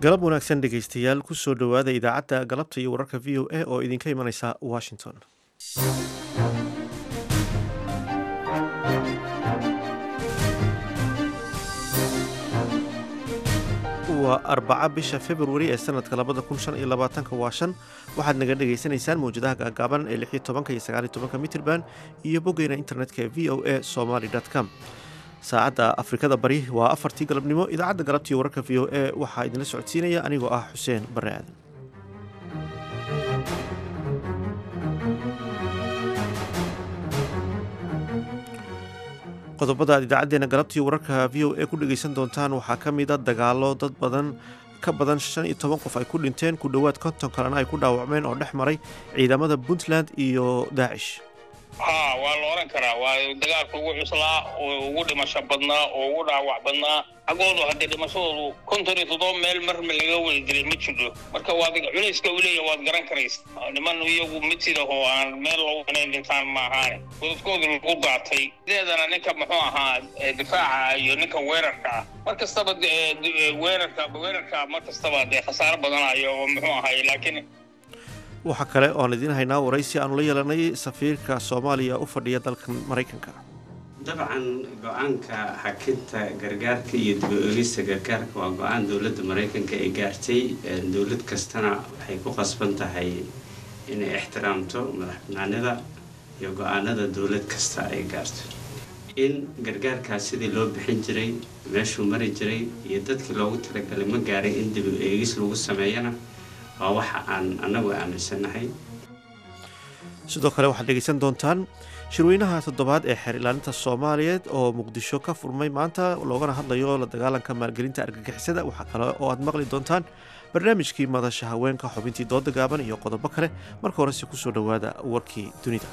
galab wanaagsan dhegaystayaal kusoo dhowaada idaacadda galabta iyo wararka v o a oo idinka imanaysa washington waa arbaca bisha februari ee sanadka labada kun shan iyo labaatanka waa shan waxaad naga dhagaysanaysaan mawjadaha gaagaaban ee lix iyo tobanka iyo sagaal iyo tobanka mitrban iyo boggeena internetka ee v o a somaly com saacadda afrikada bari waa afartii galabnimo idaacadda galabtiiyo wararka v o a waxaa idinla socodsiinaya anigoo ah xuseen bare aadan qodobada aad idaacadeena galabtiiyo wararka v o a ku dhegaysan doontaan waxaa ka mid a dagaalo dad badan ka badan shan iyo toban qof ay ku dhinteen ku dhowaad konton kalena ay ku dhaawacmeen oo dhex maray ciidamada puntland iyo daacish ha waa la oran karaa waa dagaalka ugu cuslaa oo ugu dhimasho badnaa oo ugu dhaawac badnaa xaggoodu haddii dhimashadoodu konton iyo toddoba meel marma laga wada dilay ma jiro marka waad culayska uu leeyahy waad garan karaysa niman iyagu mid sidahoo aan meel lagu inayn dhintaan ma ahaane godadkoodu lagu daatay sideedana ninka muxuu ahaa difaaca iyo ninka weerarka ah mar kastaba weerarka weerarka mar kastaba dee khasaaro badanayo oo muxuu ahay laakiin waxaa kale oan idiin haynaa waraysi aanu la yeelanay safiirka soomaaliya u fadhiya dalka maraykanka dabcan go-aanka xakinta gargaarka iyo dib-o-egista gargaarka waa go-aan dowladda maraykanka ay gaartay dowlad kastana waxay ku qasban tahay inay ixtiraamto madax banaanida iyo go-aanada dowlad kasta ay gaarto in gargaarkaas sidii loo bixin jiray meeshuu mari jiray iyo dadkii loogu talagalay ma gaaray in dib-o-eegis lagu sameeyana waa waxa aan annagu aaminsannahay sidoo kale waxaad dhegaysan doontaan shirweynaha toddobaad ee xeer ilaalinta soomaaliyeed oo muqdisho ka furmay maanta loogana hadlayo la dagaalanka maalgelinta argagixisada waxaa kale oo aad maqli doontaan barnaamijkii madasha haweenka xubintii dooda gaaban iyo qodobo kale marka horese kusoo dhowaada warkii dunida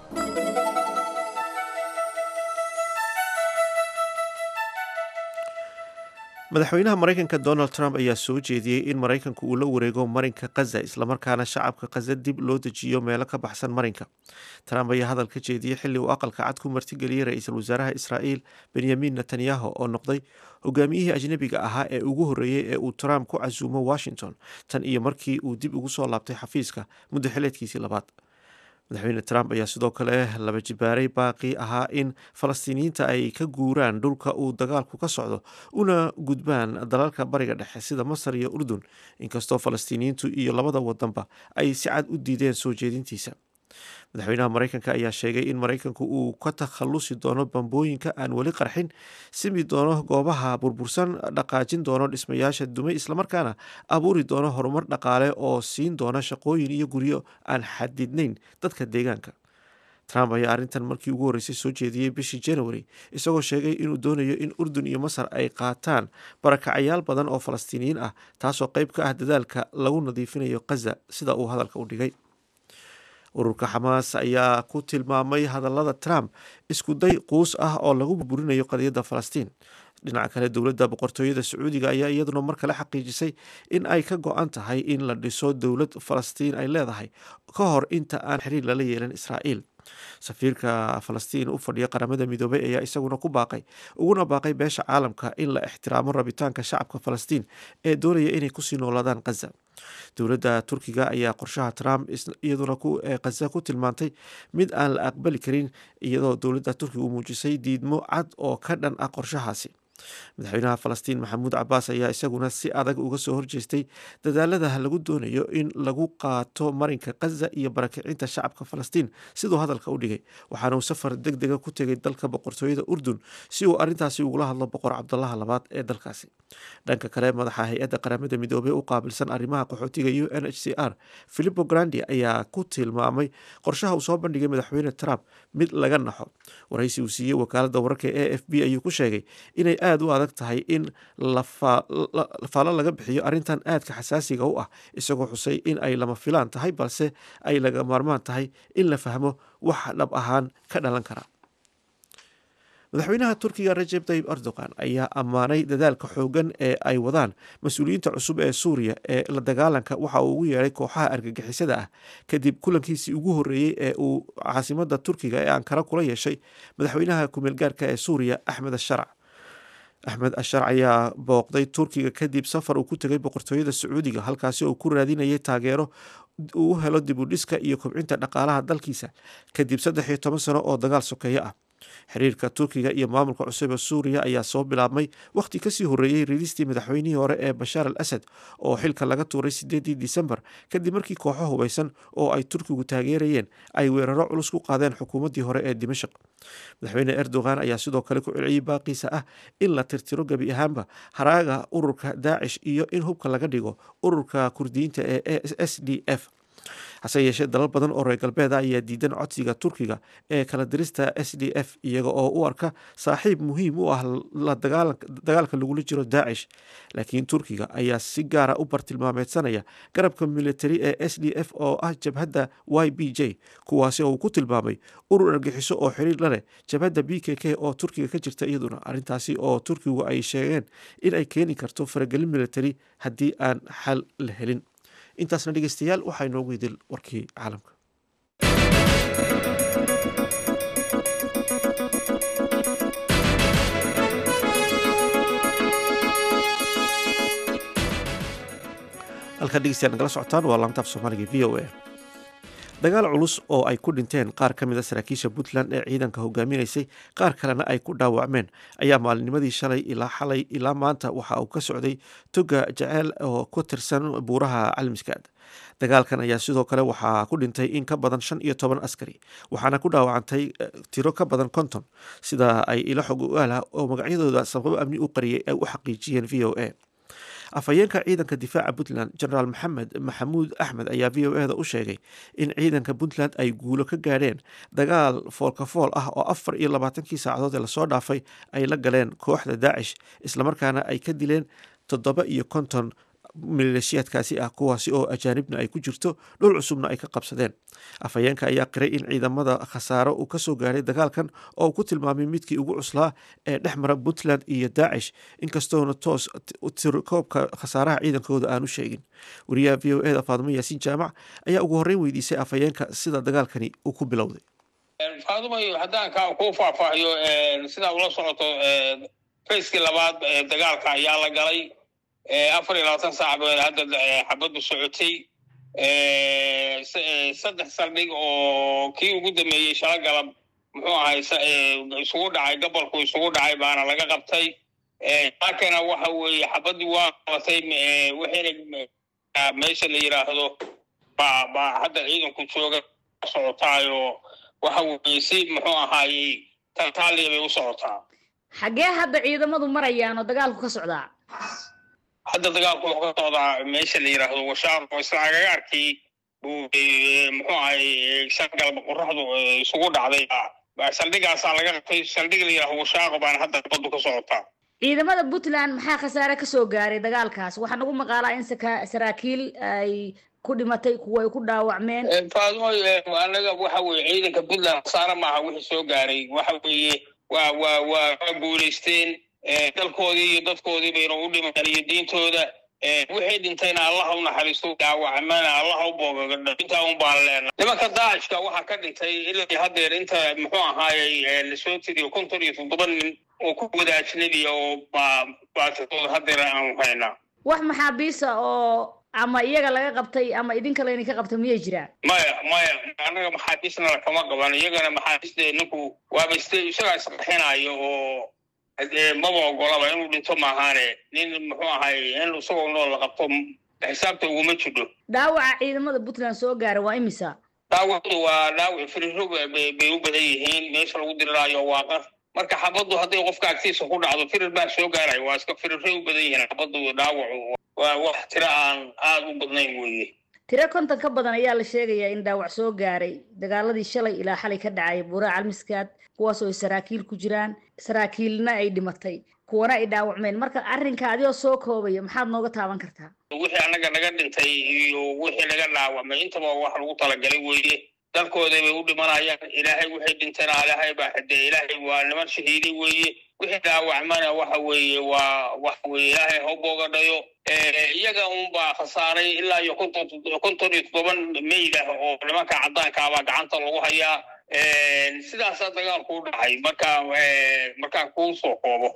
madaxweynaha maraykanka donald trump ayaa soo jeediyey in maraykanku uu la wareego marinka khaza islamarkaana shacabka khaza dib loo dejiyo meelo ka baxsan marinka trump ayaa hadal ka jeediyey xilli uu aqalka cad ku martigeliyey ra-iisul wasaaraha israa'iil benyamin netanyahu oo noqday hogaamiyihii ajnebiga ahaa ee ugu horreeyey ee uu trump ku casuumo washington tan iyo markii uu dib ugu soo laabtay xafiiska muddo xileedkiisii labaad madaxweyne trump ayaa sidoo kale laba jibaaray baaqi ahaa in falastiiniyiinta ay ka guuraan dhulka uu dagaalku ka socdo una gudbaan dalalka bariga dhexe sida masar iyo urdun inkastoo falastiiniyiintu iyo labada wadanba ay si cad u diideen soo jeedintiisa madaxweynaha maraykanka ayaa sheegay in maraykanku uu ka takhalusi doono bambooyinka aan weli qarxin simi doono goobaha burbursan dhaqaajin doono dhismayaasha dumay islamarkaana abuuri doono horumar dhaqaale oo siin doona shaqooyin iyo guryo aan xadidnayn dadka deegaanka trump ayaa arrintan markii ugu horreysay soo jeediyey bishii january isagoo sheegay inuu doonayo in urdun iyo masar ay qaataan barakacayaal badan oo falastiiniyiin ah taasoo qayb ka ah dadaalka lagu nadiifinayo khaza sida uu hadalka u dhigay ururka xamaas ayaa ku tilmaamay hadallada trump isku day quus ah oo lagu burburinayo qadiyadda falastiin dhinaca kale dowladda boqortooyada sacuudiga ayaa iyaduna mar kale xaqiijisay in ay ka go-an tahay in la dhiso dowlad falastiin ay leedahay ka hor inta aan xiriir lala yeelan israa'iil safiirka falastiin u fadhiya qaramada midoobay ayaa isaguna ku baaqay uguna baaqay beesha caalamka in la ixtiraamo rabitaanka shacabka falastiin ee doonaya inay kusii noolaadaan khaza dowladda turkiga ayaa qorshaha trump iyaduna khaza ku tilmaantay mid aan la aqbali karin iyadoo dowladda turkiga u muujisay diidmo cad oo ka dhan ah qorshahaasi madaxweynaha falastiin maxamuud cabaas ayaa isaguna si adag uga soo horjeestay dadaalada lagu doonayo in lagu qaato marinka khaza iyo barakicinta shacabka falastiin siduu hadalka u dhigay waxaana uu safar deg dega ku tegay dalka boqortooyada urdun si uu arrintaasi ugula hadlo boqor cabdalaha labaad ee dalkaasi dhanka kale madaxa hay-adda qaramada midoobey u qaabilsan arrimaha qaxootiga u n h c r philipo grandi ayaa ku tilmaamay qorshaha uu soo bandhigay madaxweyne trump mid laga naxo waraysi uu siiyey wakaaladda wararka e f b ayuu ku sheegay inay aada u adag tahay in lafaalo laga bixiyo arrintan aadka xasaasiga u ah isagoo xusay in ay lama filaan tahay balse ay laga maarmaan tahay in la fahmo wax dhab ahaan ka dhalan kara madaxweynaha turkiga rajeb tayib erdogan ayaa ammaanay dadaalka xoogan ee ay wadaan mas-uuliyiinta cusub ee suuriya ee la dagaalanka waxa uu ugu yeedhay kooxaha argagixisada ah kadib kulankiisii ugu horreeyey ee uu caasimada turkiga ee ankara kula yeeshay madaxweynaha kumeelgaarka ee suuriya axmed asharac axmed ashar ayaa booqday turkiga kadib safar uu ku tegay boqortooyada sacuudiga halkaasi oo ku raadinayay taageero uu helo dib u dhiska iyo kobcinta dhaqaalaha dalkiisa kadib saddex iyo toban sano oo dagaal sokeeye ah xiriirka turkiga iyo maamulka cusub ee suuriya ayaa soo bilaabmay wakhti kasii horreeyey riidistii madaxweynihii hore ee bashaar al asad oo xilka laga tuuray sideedii disembar kadib markii kooxo hubeysan oo ay turkigu taageerayeen ay weeraro culus ku qaadeen xukuumaddii hore ee dimashaq madaxweyne erdogan ayaa sidoo kale ku celceliyey baaqiisa ah in la tirtiro gebi ahaanba haraaga ururka daacish iyo in hubka laga dhigo ururka kurdiyiinta ee s d f hase yeeshee dalal badan oo reer galbeeda ayaa diidan codsiga turkiga ee kala dirista s d f iyaga oo u arka saaxiib muhiim u ah la dagaalka lagula jiro daacish laakiin turkiga ayaa si gaara u bartilmaameedsanaya garabka militari ee s d f oo ah jabhadda y b j kuwaasi oo uu ku tilmaamay urur argixiso oo xiriir la leh jabhadda b k k oo turkiga ka jirta iyaduna arrintaasi oo turkigu ay sheegeen in ay keeni karto faragelin militari haddii aan xal la helin intaasna dhegeystayaal waxaa inoogu idil warkii caalamka halkaa dhegeystayaal nagala socotaan waa laantaaf soomaaliga v o a dagaal culus oo ay ku dhinteen qaar ka mid a saraakiisha puntland ee ciidanka hogaaminaysay qaar kalena ay ku dhaawacmeen ayaa maalinimadii shalay ilaa xalay ilaa maanta waxa uu ka socday toga jaceyl oo ku tirsan buuraha calmiskaad dagaalkan ayaa sidoo kale waxaa ku dhintay in ka badan shan iyo toban askari waxaana ku dhaawacantay tiro ka badan konton sida ay ilo xog ogaala oo magacyadooda sababo amni u qariyay ay u xaqiijiyeen v o a afhayeenka ciidanka difaaca puntland generaal maxamed maxamuud axmed ayaa v o eda u sheegay in ciidanka puntland ay guulo ka gaadheen dagaal foolkafool ah oo afar iyo labaatankii saacadood ee lasoo dhaafay ay la galeen kooxda daacish islamarkaana ay ka dileen toddoba iyo konton maleeshiyaadkaasi ah kuwaasi oo ajaanibna ay ku jirto dhul cusubna ay ka qabsadeen afhayeenka ayaa qiray in ciidamada khasaaro uu kasoo gaaray dagaalkan oo uu ku tilmaamay midkii ugu cuslaa ee dhex mara puntland iyo daacish inkastoona toos tirkoobka khasaaraha ciidankooda aanu sheegin wariyaha v o eda faadimo yaasiin jaamac ayaa ugu horreyn weydiisay afhayeenka sida dagaalkani uu ku bilowday faadumayo haddaan ka kuu faahfaahiyo sidaa ula socoto fayskii labaad dagaalka ayaa la galay afar iyo labaatan saac ba hadda xabaddu socotay saddex saldhig oo kii ugu dameeyey shala galab muxuu ahay isugu dhacay gobolku isugu dhacay baana laga qabtay laakana waxa weeye xabaddii waa qabatay waxayna meesha la yidhaahdo ba ba hadda ciidanku jooga socotaayo waxa weeye si muxuu ahaayey tantaaliya bay u socotaa xaggee hadda ciidamadu marayaan oo dagaalku ka socdaa hadda dagaalku wuxuu ka socdaa meesha la yidhaahdo washaar oo isla agagaarkii buu muxuu ahay shangalba qoraxdu isugu dhacday saldhigaasaa laga qabtay saldhig la yidhahdo washaaqo baana hadda baddu ka socotaa ciidamada puntland maxaa khasaare kasoo gaaray dagaalkaas waxaa nagu maqaalaa in saraakiil ay ku dhimatay kuwa ay ku dhaawacmeen faadmo anaga waxa weye ciidanka puntland khasaare maaha wixii soo gaaray waxa weeye waa waa waa waa guulaysteen dalkoodii iyo dadkoodii bayna u dhimaan iyo diintooda wixii dhintayna allaha u naxariisto dhaawacmana allaha u boogagadho intaa un baan leenahay nimanka daacishka waxaa ka dhintay ilaa haddeer inta muxuu ahaayey lasoo tiriyo konton iyo toddoba nin oo ku wada ajnabiya oo baa baatidooda haddeer aanu haynaa wax maxaabiisa oo ama iyaga laga qabtay ama idinka layni ka qabtay miyay jiraan maya maya annaga maxaabiisna lakama qaban iyagana maxaabiiste ninku waaba iste isagaa isqaxinayo oo maba ogolaba inuu dhinto maahaane nin muxuu ahay in isagoo nool la qabto xisaabta uguma jidho dhaawaca ciidamada puntland soo gaara waa imisa dhaawacdu waa dhaawac firirro bay u badan yihiin meesha lagu diriraayo waa qar marka xabaddu hadday qofka agtiisa ku dhacdo firir baa soo gaaraya waa iska firirray u badan yihiin xabaddu dhaawacu waa wax tiro aan aada u badnayn weeye tiro konton ka badan ayaa la sheegayaa in dhaawac soo gaaray dagaaladii shalay ilaa xalay ka dhacay buuraha calmiskaad kuwaas oo ay saraakiil ku jiraan saraakiilna ay dhimatay kuwana ay dhaawacmeen marka arrinka adigoo soo koobaya maxaad nooga taaban kartaa wixii annaga naga dhintay iyo wixii naga dhaawacmay intaba wax lagu talagalay weeye dalkooday bay u dhimanayaan ilaahay wixii dhintana ilaahay baa xidee ilaahay waa niman shahiiday weeye wixii dhaawacmana waxa weeye waa waxa weye ilaahay ha boogadhayo iyaga unbaa khasaaray ilaa iyo konton konton iyo toddoban mayd ah oo nimanka caddaankaabaa gacanta lagu hayaa sidaasaa dagaalku u dhacay marka markaan kuu soo koobo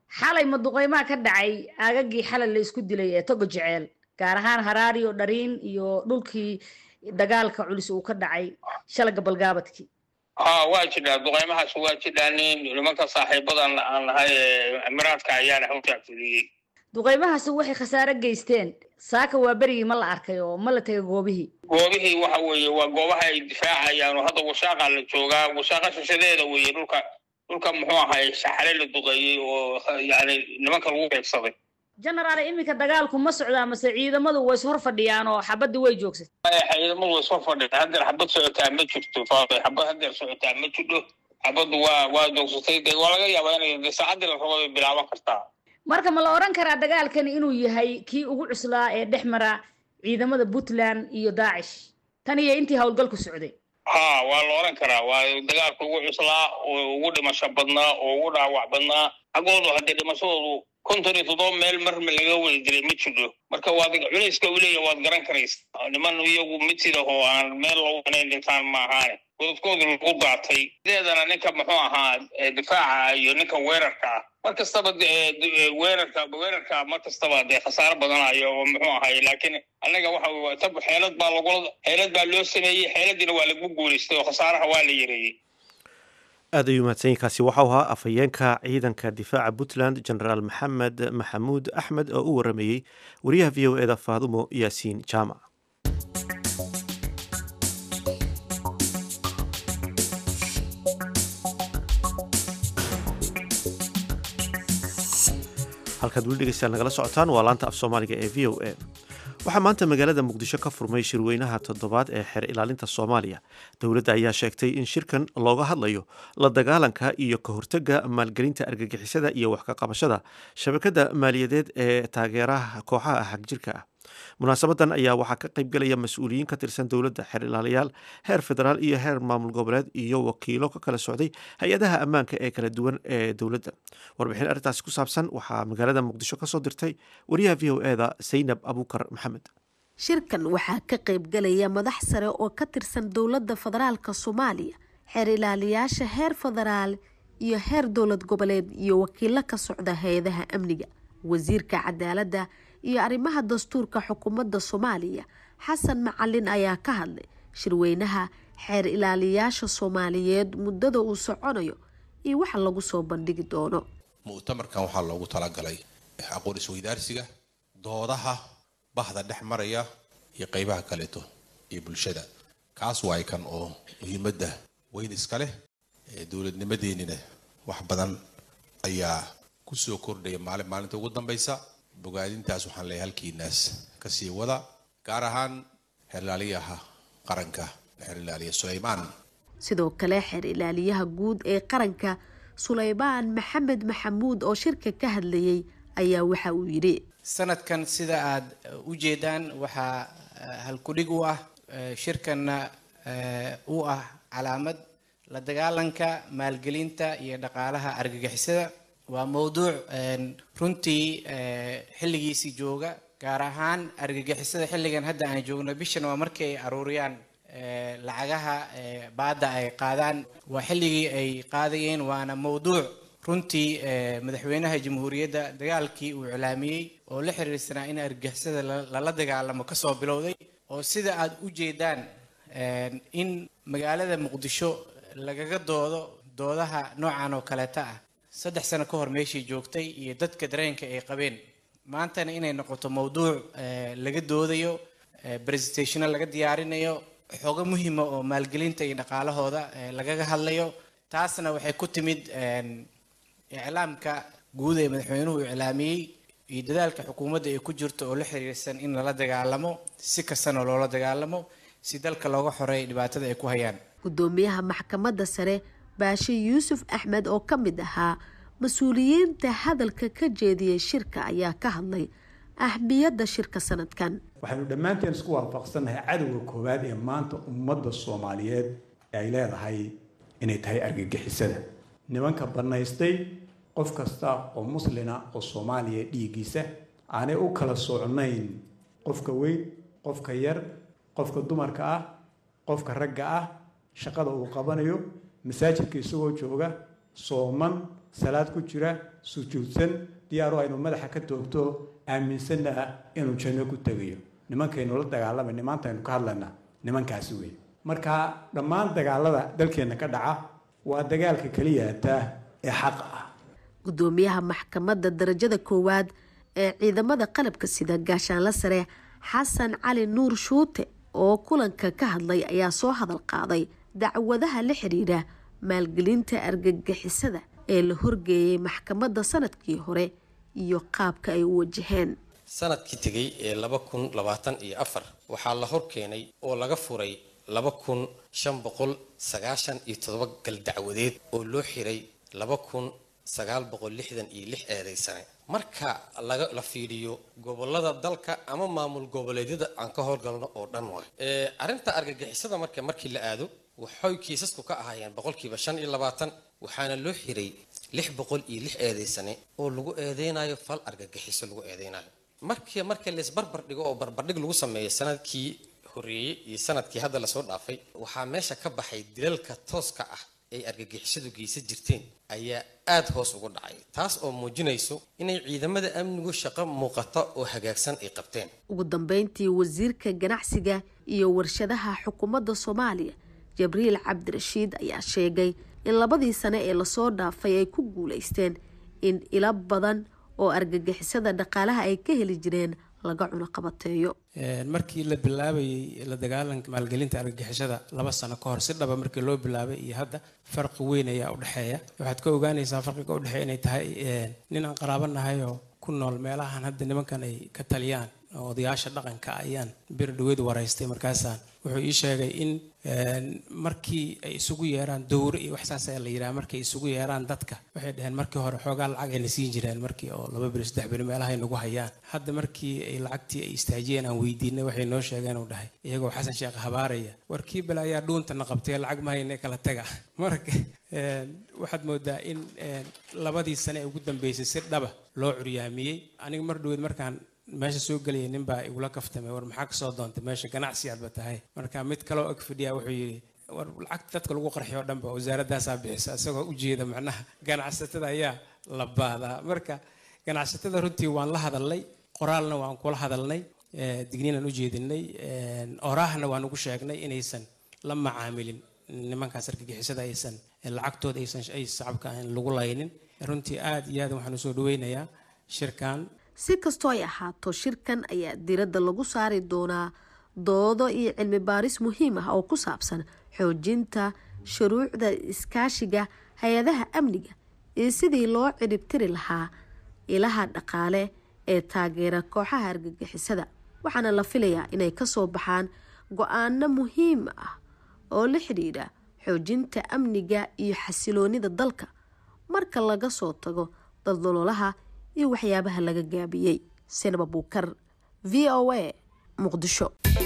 xalay maduqeymaha ka dhacay aagagii xalay la isku dilay ee togo jeceel gaar ahaan haraariyo dhariin iyo dhulkii dagaalka culus uu ka dhacay shala gabalgaabadkii ha waa jidhaa duqeymahaas waa jidhaanin nimanka saaxiibadan aan nahay ee emiraadka ayaana hawshaa fuliyey duqeymahaasi waxay khasaare geysteen saaka waa berigii ma la arkay oo ma la tegay goobihii goobihii waxa weeye waa goobaha ay difaacayaan oo hadda washaaqa la joogaa washaaqa shishadeeda weeye dhulka dhulka muxuu ahay saxare la duqeeyey oo yani nimanka lagu beegsaday genaraal iminka dagaalku ma socdaa mase ciidamadu way is hor fadhiyaan oo xabadii way joogsatay ciidamadu way soo fadhiyaan haddeer xabad socotaa ma jirto faafay xabad haddeer socotaa ma jidho xabaddu waa waa joogsatay de waa laga yaabaa inay de saacaddii la rabo ay bilaaban kartaa marka ma la odhan karaa dagaalkani inuu yahay kii ugu cuslaa ee dhex mara ciidamada puntland iyo daacish tan iyo intii howlgalku socday ha waa la odhan karaa waa dagaalka ugu cuslaa oo ugu dhimasho badnaa oo ugu dhaawac badnaa xaggoodu haddee dhimashadoodu konton iyo toddoba meel marma laga wada dilay ma jiro marka waad culayska uu leeyahay waad garan karaysaa niman iyagu mid sida oo aan meel loogu wanayn dhintaan ma ahaane godadkoodu lagu daatay sideedana ninka muxuu ahaa difaaca iyo ninka weerarka ah mar kastaba weerarka weerarka mar kastaba dee khasaaro badanayo oo muxuu ahay laakiin annaga waxa tab xeelad baa lagula xeelad baa loo sameeyey xeeladiina waa lagu guulaystay oo khasaaraha waa la yareeyey aad ayuu mahadsanyiinkaasi waxau ahaa afhayeenka ciidanka difaaca puntland genaraal maxamed maxamuud axmed oo u warameeyey wariyaha v o eda faadumo yaasiin jaamac halkaad weli dhegeystayaal nagala socotaan waa laanta af soomaaliga ee v o a waxaa maanta magaalada muqdisho ka furmay shirweynaha toddobaad ee xeer ilaalinta soomaaliya dowladda ayaa sheegtay in shirkan looga hadlayo la dagaalanka iyo ka hortagga maalgelinta argagixisada iyo wax ka qabashada shabakadda maaliyadeed ee taageeraha kooxaha xagjirka ah munaasabadan ayaa waxaa ka qaybgelaya mas-uuliyiin ka tirsan dowladda xeer ilaaliyaal heer federaal iyo heer maamul goboleed iyo wakiilo ka kala socday hay-adaha ammaanka ee kala duwan ee dowladda warbixin arrintaasi ku saabsan waxaa magaalada muqdisho kasoo dirtay wariyaha v o eda saynab abuukar maxamed shirkan waxaa ka qaybgelaya madax sare oo ka tirsan dowladda federaalka soomaaliya xeer ilaaliyaasha heer federaal iyo heer dowlad goboleed iyo wakiilo ka socda hay-adaha amniga wasiirka cadaaladda iyo arrimaha dastuurka xukuumadda soomaaliya xasan macalin ayaa ka hadlay shirweynaha xeer ilaaliyaasha soomaaliyeed muddada uu soconayo iyo waxa lagu soo bandhigi doono mu'tamarkan waxaa loogu talagalay aqoon isweydaarsiga doodaha bahda dhex maraya iyo qeybaha kaleeto iyo bulshada kaas waay kan oo muhiimadda weyn iska leh dowladnimadeenina wax badan ayaa kusoo kordhaya maalin maalinta ugu dambaysa bogaadintaas waxaan leeyahay halkiinaas kasii wada gaar ahaan xeerilaaliyaha qaranka xeer ilaaliya suleymaan sidoo kale xeer ilaaliyaha guud ee qaranka suleymaan maxamed maxamuud oo shirka ka hadlayay ayaa waxa uu yidhi sanadkan sida aad u jeedaan waxaa halkudhig u ah shirkanna u ah calaamad la dagaalanka maalgelinta iyo dhaqaalaha argagixisada waa mowduuc runtii xilligiisii jooga gaar ahaan argagixisada xilligan hadda aan joogno bishan waa markii ay aruuriyaan lacagaha baadda ay qaadaan waa xilligii ay qaadayeen waana mowduuc runtii madaxweynaha jamhuuriyadda dagaalkii uu iclaamiyey oo la xiriirsanaa in argagixisada lala dagaalamo kasoo bilowday oo sida aad u jeedaan in magaalada muqdisho lagaga doodo doodaha noocan oo kaleeta ah saddex sano ka hor meeshii joogtay iyo dadka dareenka ay qabeen maantana inay noqoto mowduuc laga doodayo presentationo laga diyaarinayo xogo muhima oo maalgelinta iyo dhaqaalahooda lagaga hadlayo taasna waxay ku timid iclaamka guud ee madaxweynuhu iclaamiyey iyo dadaalka xukuumadda ay ku jirto oo la xiriirsan in lala dagaalamo si kastana loola dagaalamo si dalka looga xoreeyo dhibaatada ay ku hayaan gudoomiyaha maxkamadda sare baashe yuusuf axmed oo ka mid ahaa mas-uuliyiinta hadalka ka jeediyey shirka ayaa ka hadlay ahmiyadda shirka sanadkan waxaynu dhammaanteen isku waafaqsannahay cadowga koowaad ee maanta ummadda soomaaliyeed ee ay leedahay inay tahay argagixisada nimanka bannaystay qof kasta oo muslina oo soomaaliya dhiiggiisa aanay u kala socnayn qofka weyn qofka yar qofka dumarka ah qofka ragga ah shaqada uu qabanayo masaajidka isagoo jooga sooman salaad ku jira sujuudsan diyaaru aynu madaxa ka toogto aaminsanna ah inuu janno ku tegayo nimankaynu la dagaalamay nimaantaynu ka hadlayna nimankaasi wey marka dhammaan dagaalada dalkeenna ka dhaca waa dagaalka keliyaata ee xaqa ah gudoomiyaha maxkamadda darajada koowaad ee ciidamada qalabka sida gaashaanla sare xasan cali nuur shuute oo kulanka ka hadlay ayaa soo hadal qaaday dacwadaha la xidhiidha maalgelinta argagixisada ee la horgeeyay maxkamadda sanadkii hore iyo qaabka ay u wajaheen sanadkii tegay ee laba kun labaatan iyo afar waxaa la hor keenay oo laga furay laba kun shan boqol sagaashan iyo todoba gal dacwadeed oo loo xiray laba kun sagaal boqol lixdan iyo lix eedaysane marka laga la fiiriyo gobolada dalka ama maamul goboleedyada aan ka howlgalno oo dhan way arrinta argagixisada marka markii la aado waxay kiisasku ka ahaayeen boqolkiiba shan iyo labaatan waxaana loo xiray lix boqol iyo lix eedaysane oo lagu eedeynayo fal argagixiso lagu eedeynayo markii marka laisbarbar dhigo oo barbardhig lagu sameeyo sanadkii horeeyey iyo sanadkii hadda lasoo dhaafay waxaa meesha ka baxay dilalka tooska ah ay argagixisadu geysan jirteen ayaa aada hoos ugu dhacay taas oo muujinayso inay ciidamada amnigu shaqo muuqata oo hagaagsan ay qabteen ugu dambeyntii wasiirka ganacsiga iyo warshadaha xukuumadda soomaaliya jabriil cabdirashiid ayaa sheegay in labadii sane ee lasoo dhaafay ay ku guuleysteen in ilo badan oo argagixisada dhaqaalaha ay ka heli jireen laga cunoqabateeyo markii la bilaabayay la dagaalanka maalgelinta argagixisada laba sano ka hor si dhaba markii loo bilaabay iyo hadda farqi weyn ayaa udhexeeya waxaad ka ogaanaysaa farqiga udhexeeya inay tahay nin aan qaraabo nahay oo ku nool meelahan hadda nimankan ay ka taliyaan oo odayaasha dhaqanka ayaan bir dhaweyd waraystay markaasaan wuxuu ii sheegay in markii ay isugu yeeraan dowro iyo waxsaas ayaa la yidhaha markay isugu yeeraan dadka waxay dhaheen markii hore xoogaa lacag ayna siin jireen markii oo laba beri saddex beri meelaha ay nagu hayaan hadda markii ay lacagtii ay istaajiyeen aan weydiinay waxay noo sheegeen uu dhahay iyagoo xasan sheekh habaaraya warkii bale ayaa dhuuntana qabtay lacag ma hayne kala taga marka waxaad moodaa in labadii sane ee ugu dambeysay si dhaba loo curyaamiyey aniga mar dhaweyd markaan meesha soo gelaya nin baa igula kaftamay war maxaa kasoo doontay meesha ganacsi aadba tahay marka mid kaloo ag fadhiya wuxuu yidhi war lacagta dadka lagu qarxiyo o dhan ba wasaaradaasaa bixisa isagoo ujeeda macnaha ganacsatada ayaa la baadaa marka ganacsatada runtii waan la hadalnay qoraalna waan kula hadalnay digniinaan u jeedinay oraahna waan ugu sheegnay inaysan la macaamilin nimankaas argagixisada aysan lacagtooda aysan ay shacabka aan lagu laynin runtii aada iyo aad waxaan usoo dhaweynayaa shirkan si kastoo ay ahaato shirkan ayaa diradda lagu saari doonaa doodo iyo cilmi baaris muhiim ah oo ku saabsan xoojinta shuruucda iskaashiga hay-adaha amniga iyo sidii loo ciribtiri lahaa ilaha dhaqaale ee taageera kooxaha argagixisada waxaana la filayaa inay kasoo baxaan go-aano muhiim ah oo la xidhiidha xoojinta amniga iyo xasiloonida dalka marka laga soo tago daldaloolaha iyo waxyaabaha laga gaabiyey sinaba buukar v o a muqdisho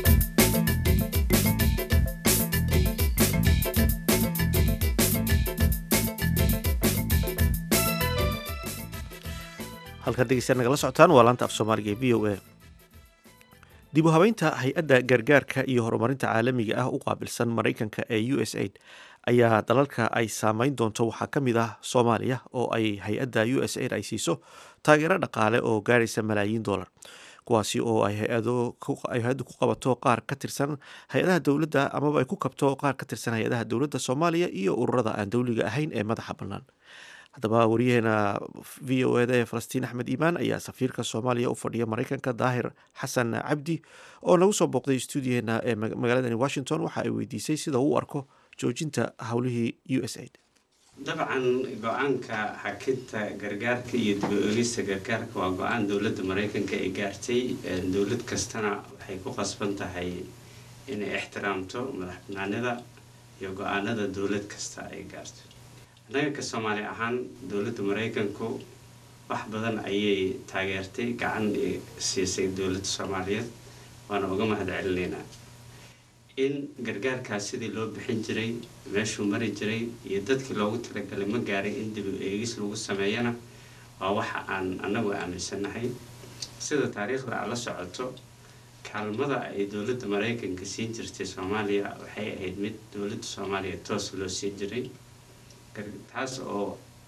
halkaad dhegeystayaal nagala socotaan waa laanta af soomaaliga ee v o a dib u habeynta hay-adda gargaarka iyo horumarinta caalamiga ah u qaabilsan maraykanka ee u s aid ayaa dalalka ay saameyn doonto waxaa ka mid ah soomaaliya oo ay hay-adda u s aid ay siiso taageero dhaqaale oo gaaraysa malaayiin dollar kuwaasi oo ay hay-addu ku qabato qaar ka tirsan hay-adaha dowladda amaba ay ku kabto qaar ka tirsan hay-adaha dowladda soomaaliya iyo ururada aan dowliga ahayn ee madaxa bannaan haddaba wariyaheena v o eda ee falastiin axmed iimaan ayaa safiirka soomaaliya u fadhiya maraykanka daahir xasan cabdi oo nagu soo booqday stuudiyaheena ee magaaladani washington waxa ay weydiisay sida uu u arko joojinta howlihii u s aid dabcan go-aanka xakinta gargaarka iyo dib-o-egista gargaarka waa go-aan dowladda maraykanka ay gaartay dowlad kastana waxay ku qasban tahay inay ixtiraamto madax banaanida iyo go-aanada dowlad kasta ay gaarto annaga ka soomaali ahaan dowladda maraykanku wax badan ayay taageertay gacan siisay dowladda soomaaliyeed waana uga mahad celinaynaa in gargaarkaas sidii loo bixin jiray meeshuu mari jiray iyo dadkii loogu talagalay ma gaaray in dib u eegis lagu sameeyana waa waxa aan annagu aaminsannahay sida taariikhda aad la socoto kaalmada ay dowladda maraykanka siin jirtay soomaaliya waxay ahayd mid dowladda soomaaliya toos loo siin jiray taas oo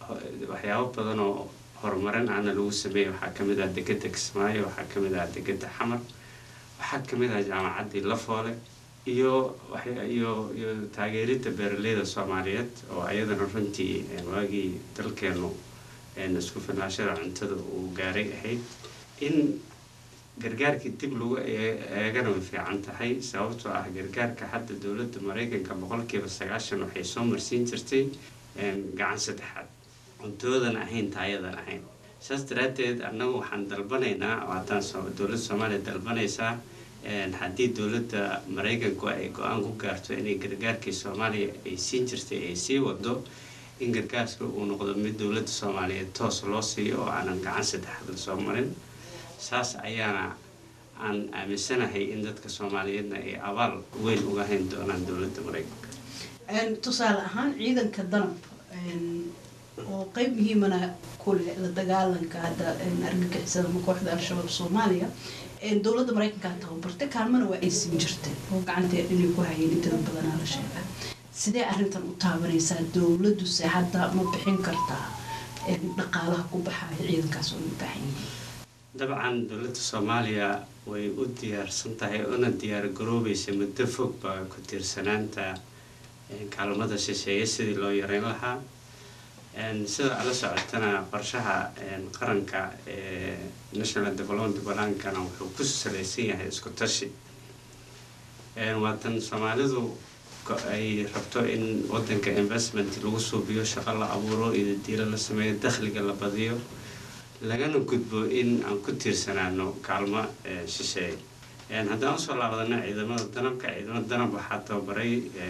waxyaabo badan oo horumarin ahna lagu sameeyay waxaa ka mid ah degedda kismaayo waxaa ka mid ah degedda xamar waxaa ka mid ah jaamacaddii lafoole iyo iyo iyo taageeridda beeraleyda soomaaliyeed oo ayadana runtii waagii dalkeenu isku filnaashada cuntada uu gaaray ahayd in gargaarkii dib lagu eegana way fiican tahay sababtoo ah gargaarka hadda dowladda maraykanka boqolkiiba sagaashan waxay soo marsiin jirtay gacan saddexaad cuntoodan ahayn taayadan ahayn saas daraaddeed annagu waxaan dalbanaynaa haddaan dowladda soomaaliya dalbanaysaa haddii dowladda maraykanku ay go-aan ku gaarto inay gargaarkii soomaaliya ay siin jirtay ay sii wado in gargaarka uu noqdo mid dowladda soomaaliyeed toos loo siiyo oo aanan gacan saddexaad lasoo marin saas ayaana aan aaminsanahay in dadka soomaaliyeedna ay abaal weyn uga hayn doonaan dowladda maraykanka tusaale ahaan ciidanka danab oo qeyb muhiimana kule la dagaalanka hadda argagixisada ama kooxda al-shabaab soomaaliya dowladda maraykanka tababartay kaalmana waa ay siin jirtay oo gacanteed inay ku hayeen intada badanaa la sheegaa sidee arrintan u taabanaysaa dowladuse hadda ma bixin kartaa dhaqaalaha ku baxaya ciidankaas oo u baahan yihiin dabcan dowladda soomaaliya way u diyaarsan tahay una diyaar garoobaysa muddo fog baa ku tiirsanaanta kaalmada shisheeye sidii loo yareyn lahaa sida ala socotana qorshaha qaranka ee national development balankana wuxuu ku salaysan yahay isku tashi waatan soomaalidu ay rabto in wadanka investment lagu suubiyo shaqo la abuuro iyo diilo la sameeyo dakhliga la badiyo lagana gudbo in aan ku tiirsanaano kaalmo shisheeye haddaan usoo laabadana ciidamada danabka ciidamada danab waxaa tababaray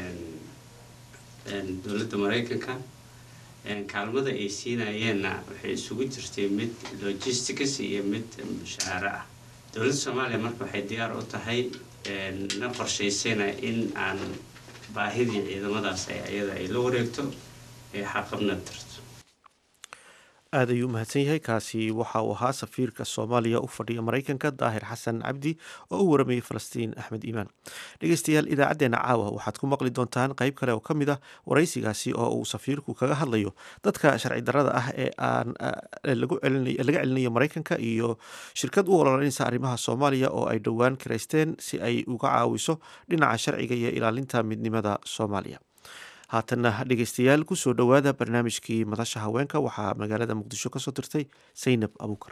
dowladda maraykanka kaalmada ay siinayeenna waxay isugu jirtay mid logistics iyo mid mushaaharo ah dowladda soomaaliya marka waxay diyaar u tahay na qorshaysayna in aan baahidii ciidamadaas ayada ay la wareegto ee xaqabna tarto aad ayuu u mahadsan yahay kaasi waxa uu ahaa safiirka soomaaliya u fadhiya maraykanka daahir xasan cabdi oo u waramayay falastiin axmed iimaan dhegeystayaal idaacaddeenna caawa waxaad ku maqli doontaan qeyb kale oo ka mid ah waraysigaasi oo uu safiirku kaga hadlayo dadka sharci darrada ah ee aan laga celinayo maraykanka iyo shirkad u ololanaysa arrimaha soomaaliya oo ay dhowaan kiraysteen si ay uga caawiso dhinaca sharciga iyo ilaalinta midnimada soomaaliya haatanna dhegeystayaal kusoo dhowaada barnaamijkii madasha haweenka waxaa magaalada muqdisho kasoo dirtay saynab abuukar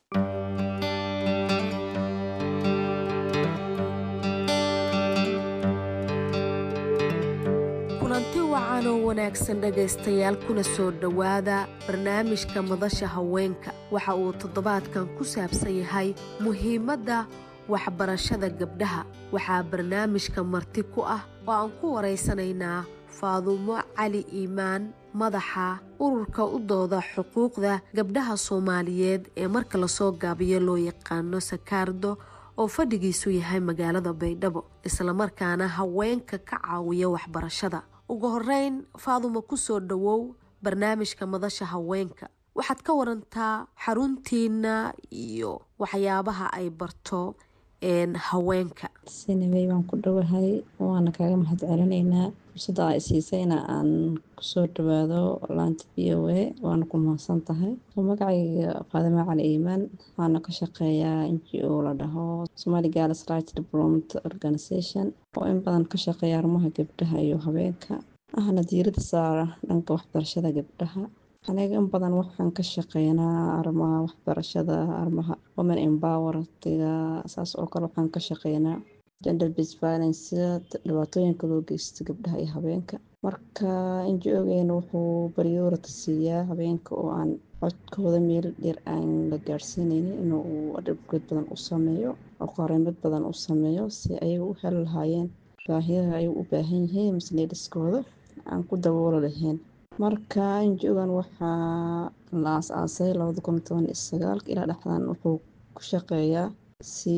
kulanti wacan oo wanaagsan dhegaystayaal kuna soo dhowaada barnaamijka madasha haweenka waxa uu toddobaadkan ku saabsan yahay muhiimadda waxbarashada gabdhaha waxaa barnaamijka marti ku ah oo aan ku waraysanaynaa faadumo cali iimaan madaxa ururka u dooda xuquuqda gabdhaha soomaaliyeed ee marka lasoo gaabiyo loo yaqaano sakaardo oo fadhigiisu yahay magaalada baydhabo islamarkaana haweenka ka caawiya waxbarashada ugu horeyn faadumo kusoo dhowow barnaamijka madasha haweenka waxaad ka warantaa xaruntiina iyo waxyaabaha ay barto haweenka sinabey waan ku dhowahay waana kaaga mahad celinaynaa fursadda aa isiisayna aan kusoo dhawaado laanta v o a waana ku mahadsan tahay magacayga faadimo cali iimaan waxaana ka shaqeeyaa n g o la dhaho somali gals right development organization oo in badan ka shaqeeya arrimaha gabdhaha iyo haweenka ahna diirada saara dhanka waxbarashada gabdhaha aniga in badan waxaan ka shaqeynaa arrimaha waxbarashada arrimaha women empowertiga saas oo kale waxaan ka shaqeynaa gender based violence dhibaatooyinka loo geysto gabdhaha iyo habeenka marka inji-ogeena wuxuu bariyoorata siiyaa habeenka oo aan codkooda meel dheer aan la gaadhsiineynin inuu adhibgeed badan u sameeyo oo qareemad badan u sameeyo si ayaga u heli lahaayeen baahiyaha ay u baahan yihiin masleedhiskooda aan ku daboolo lahayn marka inji-ogan waxaa la aas-aasay labada kun toban iyo sagaalka ilaa dhexdan wuxuu ku shaqeeyaa si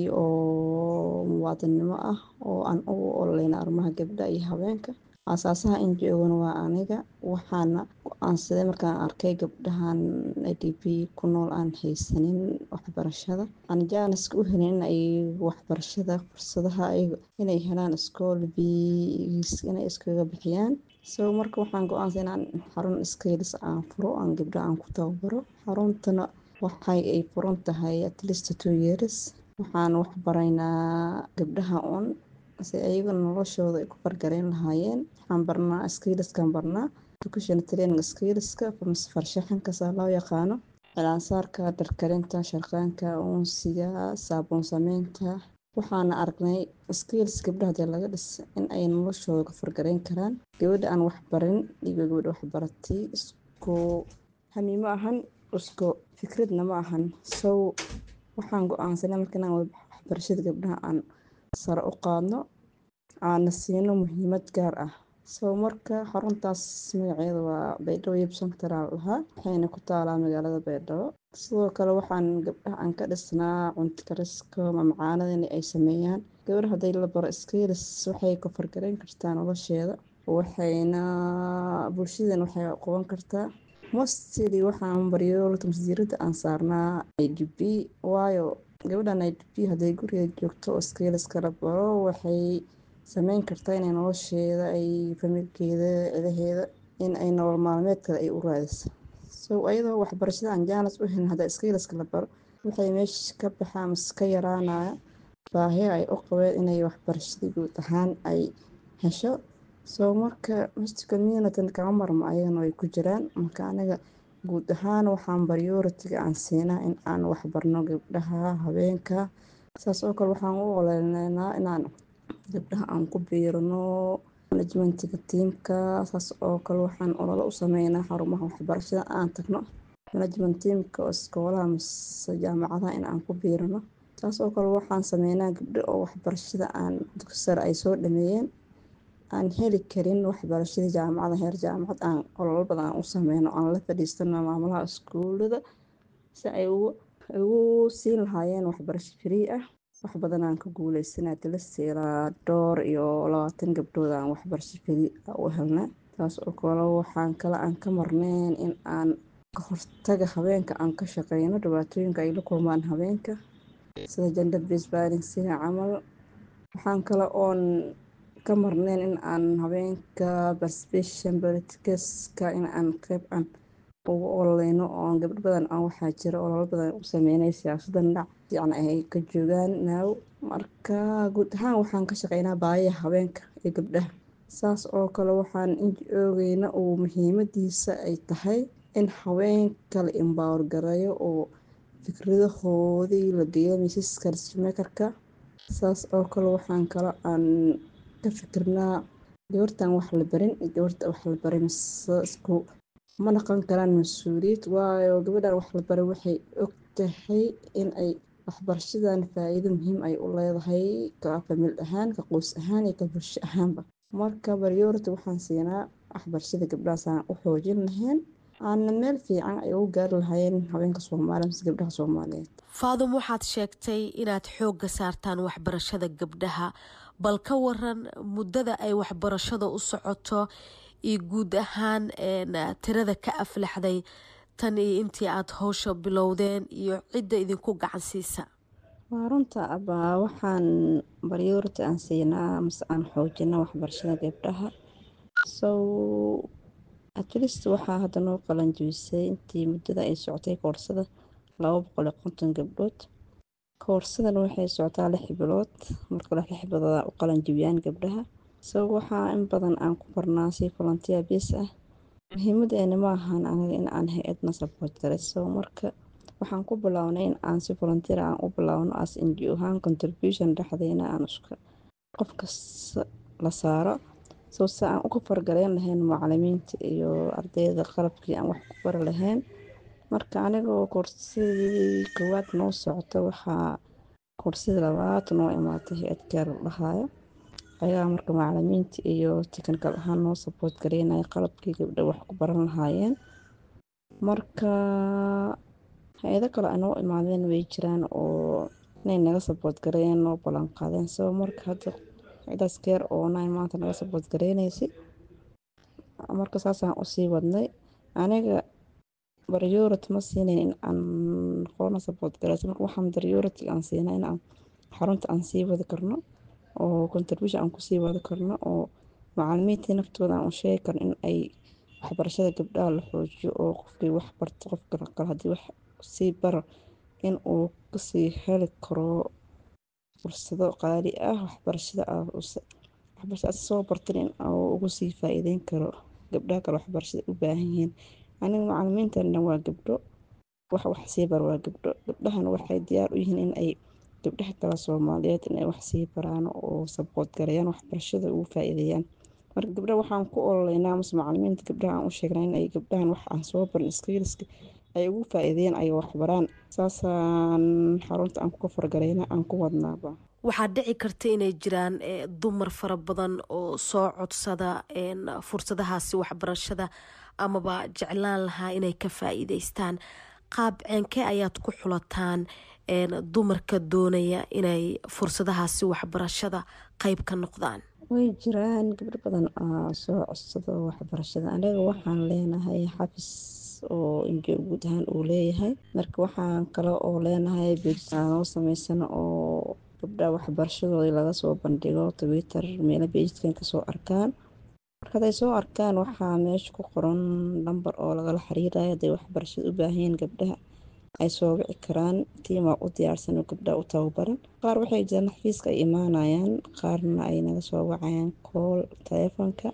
oo muwaadinnimo ah oo aan ugu ololeyna arrimaha gabdha iyo habeenka aasaasaha inji-ogan waa aniga waxaana go-aansaday markaan arkay gabdhahan i d p ku nool aan haysanin waxbarashada aan jaaniska u helin in ay waxbarashada fursadaha inay helaan iskool biis inay iskaga bixiyaan so marka waxaan go-aansan inaan xarun skailis aan furo aan gabdha aan ku tababaro xaruntana waxay ay furan tahay atlist two years waxaan wax baraynaa gabdhaha un si ayagana noloshooda ay ku fargareyn lahaayeen waxaan barnaa skailiskaan barnaa education training skaileska farshaxankasaa loo yaqaano cilaansaarka dharkarinta sharqaanka uunsiga saabuun sameynta waxaana aragnay skailis gabdhaha hadii laga dhis in ay noloshooda ka fargareyn karaan gabadha aan waxbarin iyo gabadha waxbaratay isku hami ma ahan isku fikradna ma ahan sow waxaan go-aansanay marka inaan waxbarashada gabdhaha aan sare u qaadno aana siino muhiimad gaar ah sow marka xaruntaas magaceeda waa baydhabo yeb central lahaa waxayna ku taalaa magaalada baydhabo sidoo kale waxaan gabdhaha aan ka dhisnaa cunto kariska mamacaanada in ay sameeyaan gabadha hadday la baro skailis waxay ka fargareyn kartaa nolosheeda waxayna bulshadan waxay qaban kartaa mostly waxaan baryo masdiirada aan saarnaa i d b waayo gabadhan i d b hadday guriga joogto oo skailis kala baro waxay sameyn kartaa inay nolosheeda ay familkeeda cidaheeda in ay nolol maalmeedkada ay u raadiso so ayadoo waxbarashada aan jaanas u helin hadda skailaska la baro waxay meesha ka baxaa mase ka yaraanaya baahi ay u qabeen inay waxbarashada guud ahaan ay hesho soo marka mist communityn kama marmo ayagana way ku jiraan marka aniga guud ahaan waxaan baryoritiga aan siinaa in aan waxbarno gabdhaha habeenka saas oo kale waxaan u oleynaa inaan gabdhaha aan ku biirno manajmentiga tiimka saas oo kale waxaan ololo u sameynaa xarumaha waxbarashada aan tagno management tiimka oo iskoolaha mase jaamacadaha in aan ku biirano saas oo kale waxaan sameynaa gabdho oo waxbarashada aan dugsi sare ay soo dhameeyeen aan heli karin waxbarashada jaamacada heer jaamacad aan ololo badan aan u sameyno aan la fadhiistano maamulaha iskuulada si ay ugu siin lahaayeen waxbarasho free ah wax badan aan ka guuleysanaa tilasi ilaa dhowr iyo labaatan gabdhood aan waxbarasho free u helna taas oo kale waxaan kale aan ka marneyn in aan ka hortaga habeenka aan ka shaqeyno dhibaatooyinka ay la kulmaan habeenka sida gender based violence sida camal waxaan kale oon ka marneyn in aan habeenka participation politicaska in aan qeyb aan ugu ololeyno oo gabdho badan aan waxaa jira ololo badan u sameynay siyaasadan dhac fiican ay ka joogaan naaw marka guud ahaan waxaan ka shaqeynaa baayaha habeenka iyo gabdhaha saas oo kale waxaan ogeyna uu muhiimadiisa ay tahay in haweenka la embower gareeyo oo fikradahoodii la geeyo miisaska decimakerka saas oo kale waxaan kale aan ka fikirnaa gabartan wax la barin iyo gabarta wax la baray mise isku ma dhaqan karaan mas-uuliyad waayo gabadhan wax la baray waxay og tahay in ay waxbarashadan faa-iido muhiim ay u leedahay ka famil ahaan ka qoys ahaan iyo ka bulsho ahaanba marka baryority waxaan siinaa waxbarashada gabdhahaasaan u xoojin lahayn aana meel fiican ay ugu gaari lahaayeen haweenka soomaaliya mise gabdhaha soomaaliyeed faadum waxaad sheegtay inaad xoogga saartaan waxbarashada gabdhaha bal ka waran muddada ay waxbarashada u socoto iyo guud ahaan tirada ka aflaxday tan iyo intii aada howsha bilowdeen iyo cidda idinku gacan siisa waa runta abaa waxaan baryority aan siinaa mase aan xoojina waxbarashada gabdhaha sow atlist waxaa hadda noo qalanjibisay intii muddada ay socotay koorsada laba boqol iyo konton gabdhood koorsadan waxay socotaa lix bilood marka lix bilood u qalanjibiyaan gabdhaha sow waxaa in badan aan ku barnaa si volunteer bas ah muhiimadeena ma ahan aniga in aan hay-adna support garayso marka waxaan ku bilownay in aan si volunteer aan u bilowno as ngo ahaan contribution dhexdeena aan iska qof kasta la saaro soo se aan uga fargaleyn lahayn macalimiinta iyo ardayda qalabkii aan wax ku bari lahayn marka anigoo koorsadii koowaad noo socota waxaa koorsadii labaad noo imaatay hay-ad gaar la dhahaayo ayagaa marka macalimiinta iyo technical ahaan noo support gareynaya qalabkii gabdha wax ku baran lahaayeen marka hay-ado kale ay noo imaadeen way jiraan oo inay naga support gareeyeen noo ballan qaadeen sabo marka hadda cidaas keer oo nine maanta naga support gareynaysay marka saasaan usii wadnay aniga baryority ma siinayn in aan qolana support gareyso marka waxaan baryority aan siinaa in aan xarunta aan sii wadi karno oo contribution aan kusii wadi karno oo macalimiintii naftooda aan u sheegi karo in ay waxbarashada gabdhaha la xoojiyo oo qofkii wax barto qofka kale haddii wax sii baro in uu kasii heli karo fursado qaali ah waxbarashada waxbarashada soo bartan in uu ugu sii faa-iideyn karo gabdhaha kale waxbarashada u baahan yihiin aniga macalimiintan dhan waa gabdho wax wax sii bar waa gabdho gabdhahana waxay diyaar u yihiin in ay gabdhaha kale soomaaliyeed in ay wax sii baraan oo sabood gareeyaan waxbarashada ugu faa-iideeyaan marka gabdhaha waxaan ku ololeynaa mase macalimiinta gabdhaha aan u sheegnaa in ay gabdhahan wax aan soo barin iskiiliska ay ugu faa-iideeyaan ay waxbaraan saasaan xarunta aan kuka fargareyna aan ku wadnaaba waxaa dhici karta inay jiraan dumar fara badan oo soo codsada fursadahaasi waxbarashada amaba jeclaan lahaa inay ka faa-iideystaan qaab ceenkee ayaad ku xulataan dumarka doonaya inay fursadahaasi waxbarashada qeyb ka noqdaan way jiraan gabdho badan oo soo codsado waxbarashada anaga waxaan leenahay xafis oo injo guud ahaan uu leeyahay marka waxaan kale oo leenahay beejnoo sameysano oo gabdhaha waxbarashadooda laga soo bandhigo twitter meelo beejkan kasoo arkaan marka haday soo arkaan waxaa meesha ku qoran lamber oo lagala xiriirayo haday waxbarashada u baahanyiin gabdhaha ay soo wici karaan tiimaa u diyaarsan oo gabdhaha u tababaran qaar waxay jiraan xafiiska ay imaanayaan qaarna ay naga soo wacayaan kool taleefonka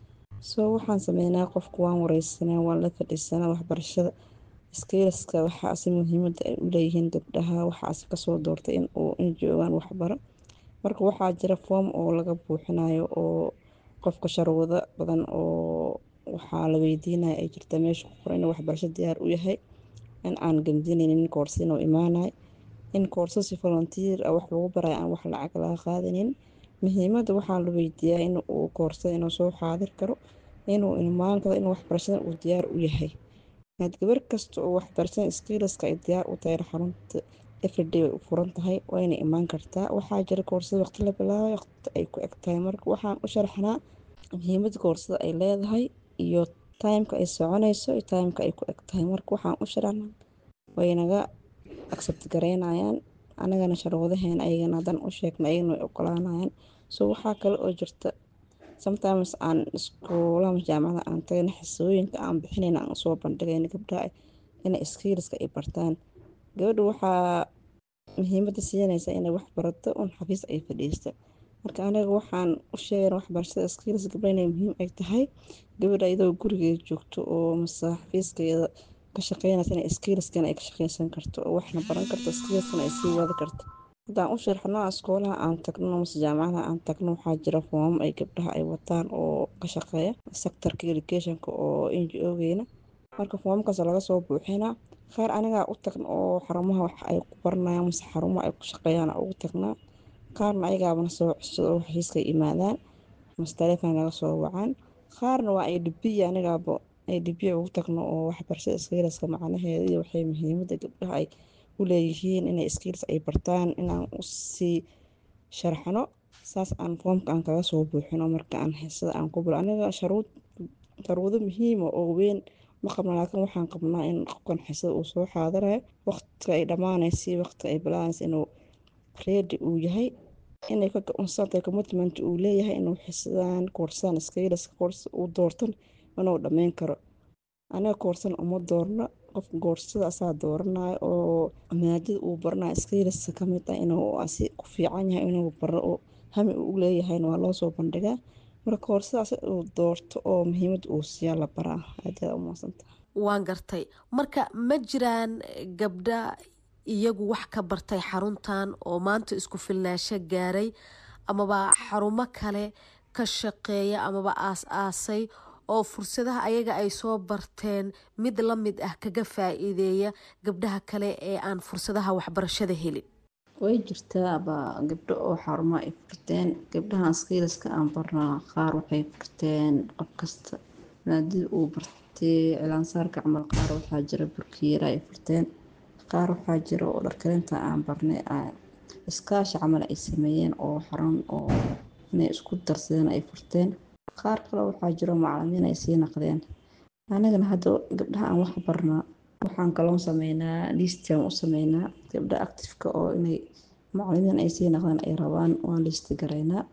soo waxaan sameynaa qofku waan wareysanaa waan la fadhiisanaa waxbarashada iskiiliska waxaase muhiimada ay u leeyihiin gabdhaha waxaase kasoo doortay in uu in joogaan waxbaro marka waxaa jira foom oo laga buuxinayo oo qofka sharwado badan oo waxaa la weydiinaya ay jirta meesha ku qoran inuu waxbarasho diyaar u yahay in aan gamdinaynin koorsa inuu imaanayo in koorsasi volunteer ah wax lagu barayo aan wax lacag laga qaadanin muhiimada waxaa la weydiiyaa in uu koorsada inuu soo xaadir karo inuu imaan karo in waxbarashada uu diyaar u yahay had gabar kasta oo waxbarashada iskiiliska ay diyaar u tahay xarunta everyday way u furan tahay wayna imaan kartaa waxaa jira koorsada waqti la bilaabay waqti ay ku eg tahay marka waxaan u sharaxnaa muhiimada koorsada ay leedahay iyo timeka ay soconayso iyo timeka ay ku eg tahay marka waxaan u sharaxnaa waynaga accept gareynayaan anagana sharwadaheena ayagana hadan u sheegna ayagana way ogolaanayaan so waxaa kale oo jirta sometimes aan iskuulaha jaamacada aan tagayna xisooyinka aan bixinayna aan usoo bandhigayna gabdhaha inay iskiiliska ay bartaan gabadha waxaa muhiimada siinaysa inay wax barato un xafiis ay fadhiista marka anaga waxaan u sheegana waxbarashada iskiilis gabdha inay muhiim ay tahay gabadha iyadoo gurigeeda joogto oo mase xafiiskeeda ka shaqeynaysa inay iskiiliskan ay ka shaqeysan karto oo waxna baran karto iskiiliskana ay sii wadi karto haddaan u sharxno iskoolaha aan tagno mase jaamacadaha aan tagno waxaa jira foomam ay gabdhaha ay wataan oo ka shaqeeya sectorka educationka oo n g o-geena marka foomamkaas laga soo buuxinaa qaar anigaa u tagna oo xarumaha wax ay ku baranayaan mase xarumaha ay ku shaqeeyaan ugu tagnaa qaarna ayagaabana soo codsado oo xafiiskay imaadaan mase taleefon laga soo wacaan qaarna waa idbiya anigaaba idbiya ugu tagno oo waxbarashada iskiiliska macnaheeda iyo waxay muhiimada gabdhaha ay u leeyihiin inay iskiilis ay bartaan inaan usii sharxno saas aan foomka aan kaga soo buuxino marka aan heesada aan ku bilo aniga sharuud sharuudo muhiima oo weyn ma qabna laakiin waxaan qabnaa in qofkan xisada uu soo xaadirayo waqtiga ay dhammaanaysa waqtiga ay bilaanaysa inuu reedi uu yahay inay ka go-aansantahay commitment uu leeyahay inuu xisadaan koorsadaan iskiiliska koorsa uu doortan inuu dhammeyn karo aniga koorsan uma doorno qofka koorsada asaa dooranayo oo maadada uu baranayo iskiiliska kamid ah inuu asi ku fiican yahay inuu baro oo hami uu leeyahayna waa loo soo bandhigaa marka koorsadaas uu doorto oo muhiimada uu siiyaa la baraa aadaad umaasantaha waan gartay marka ma jiraan gabdha iyagu wax ka bartay xaruntan oo maanta isku filnaasho gaaray amaba xarumo kale ka shaqeeya amaba aas-aasay oo fursadaha ayaga ay soo barteen mid la mid ah kaga faa-iideeya gabdhaha kale ee aan fursadaha waxbarashada helin way jirtaaba gabdho oo xarumo ay furteen gabdhahan skiiliska aan barnaa qaar waxay furteen qof kasta maadada uu bartay cilaansaarka camal qaar waxaa jira burkiyeera ay furteen qaar waxaa jira oo dharkarinta aan barnay iskaashi camal ay sameeyeen oo xarun oo inay isku darsadeen ay furteen qaar kale waxaa jiro macalimiin ay sii naqdeen anagana hadda gabdhaha aan wax barnaa waxaan kaloon sameynaa liistiaan u sameynaa gabdha actifeka oo inay macalimiin ay sii naqdeen ay rabaan waan liisti garaynaa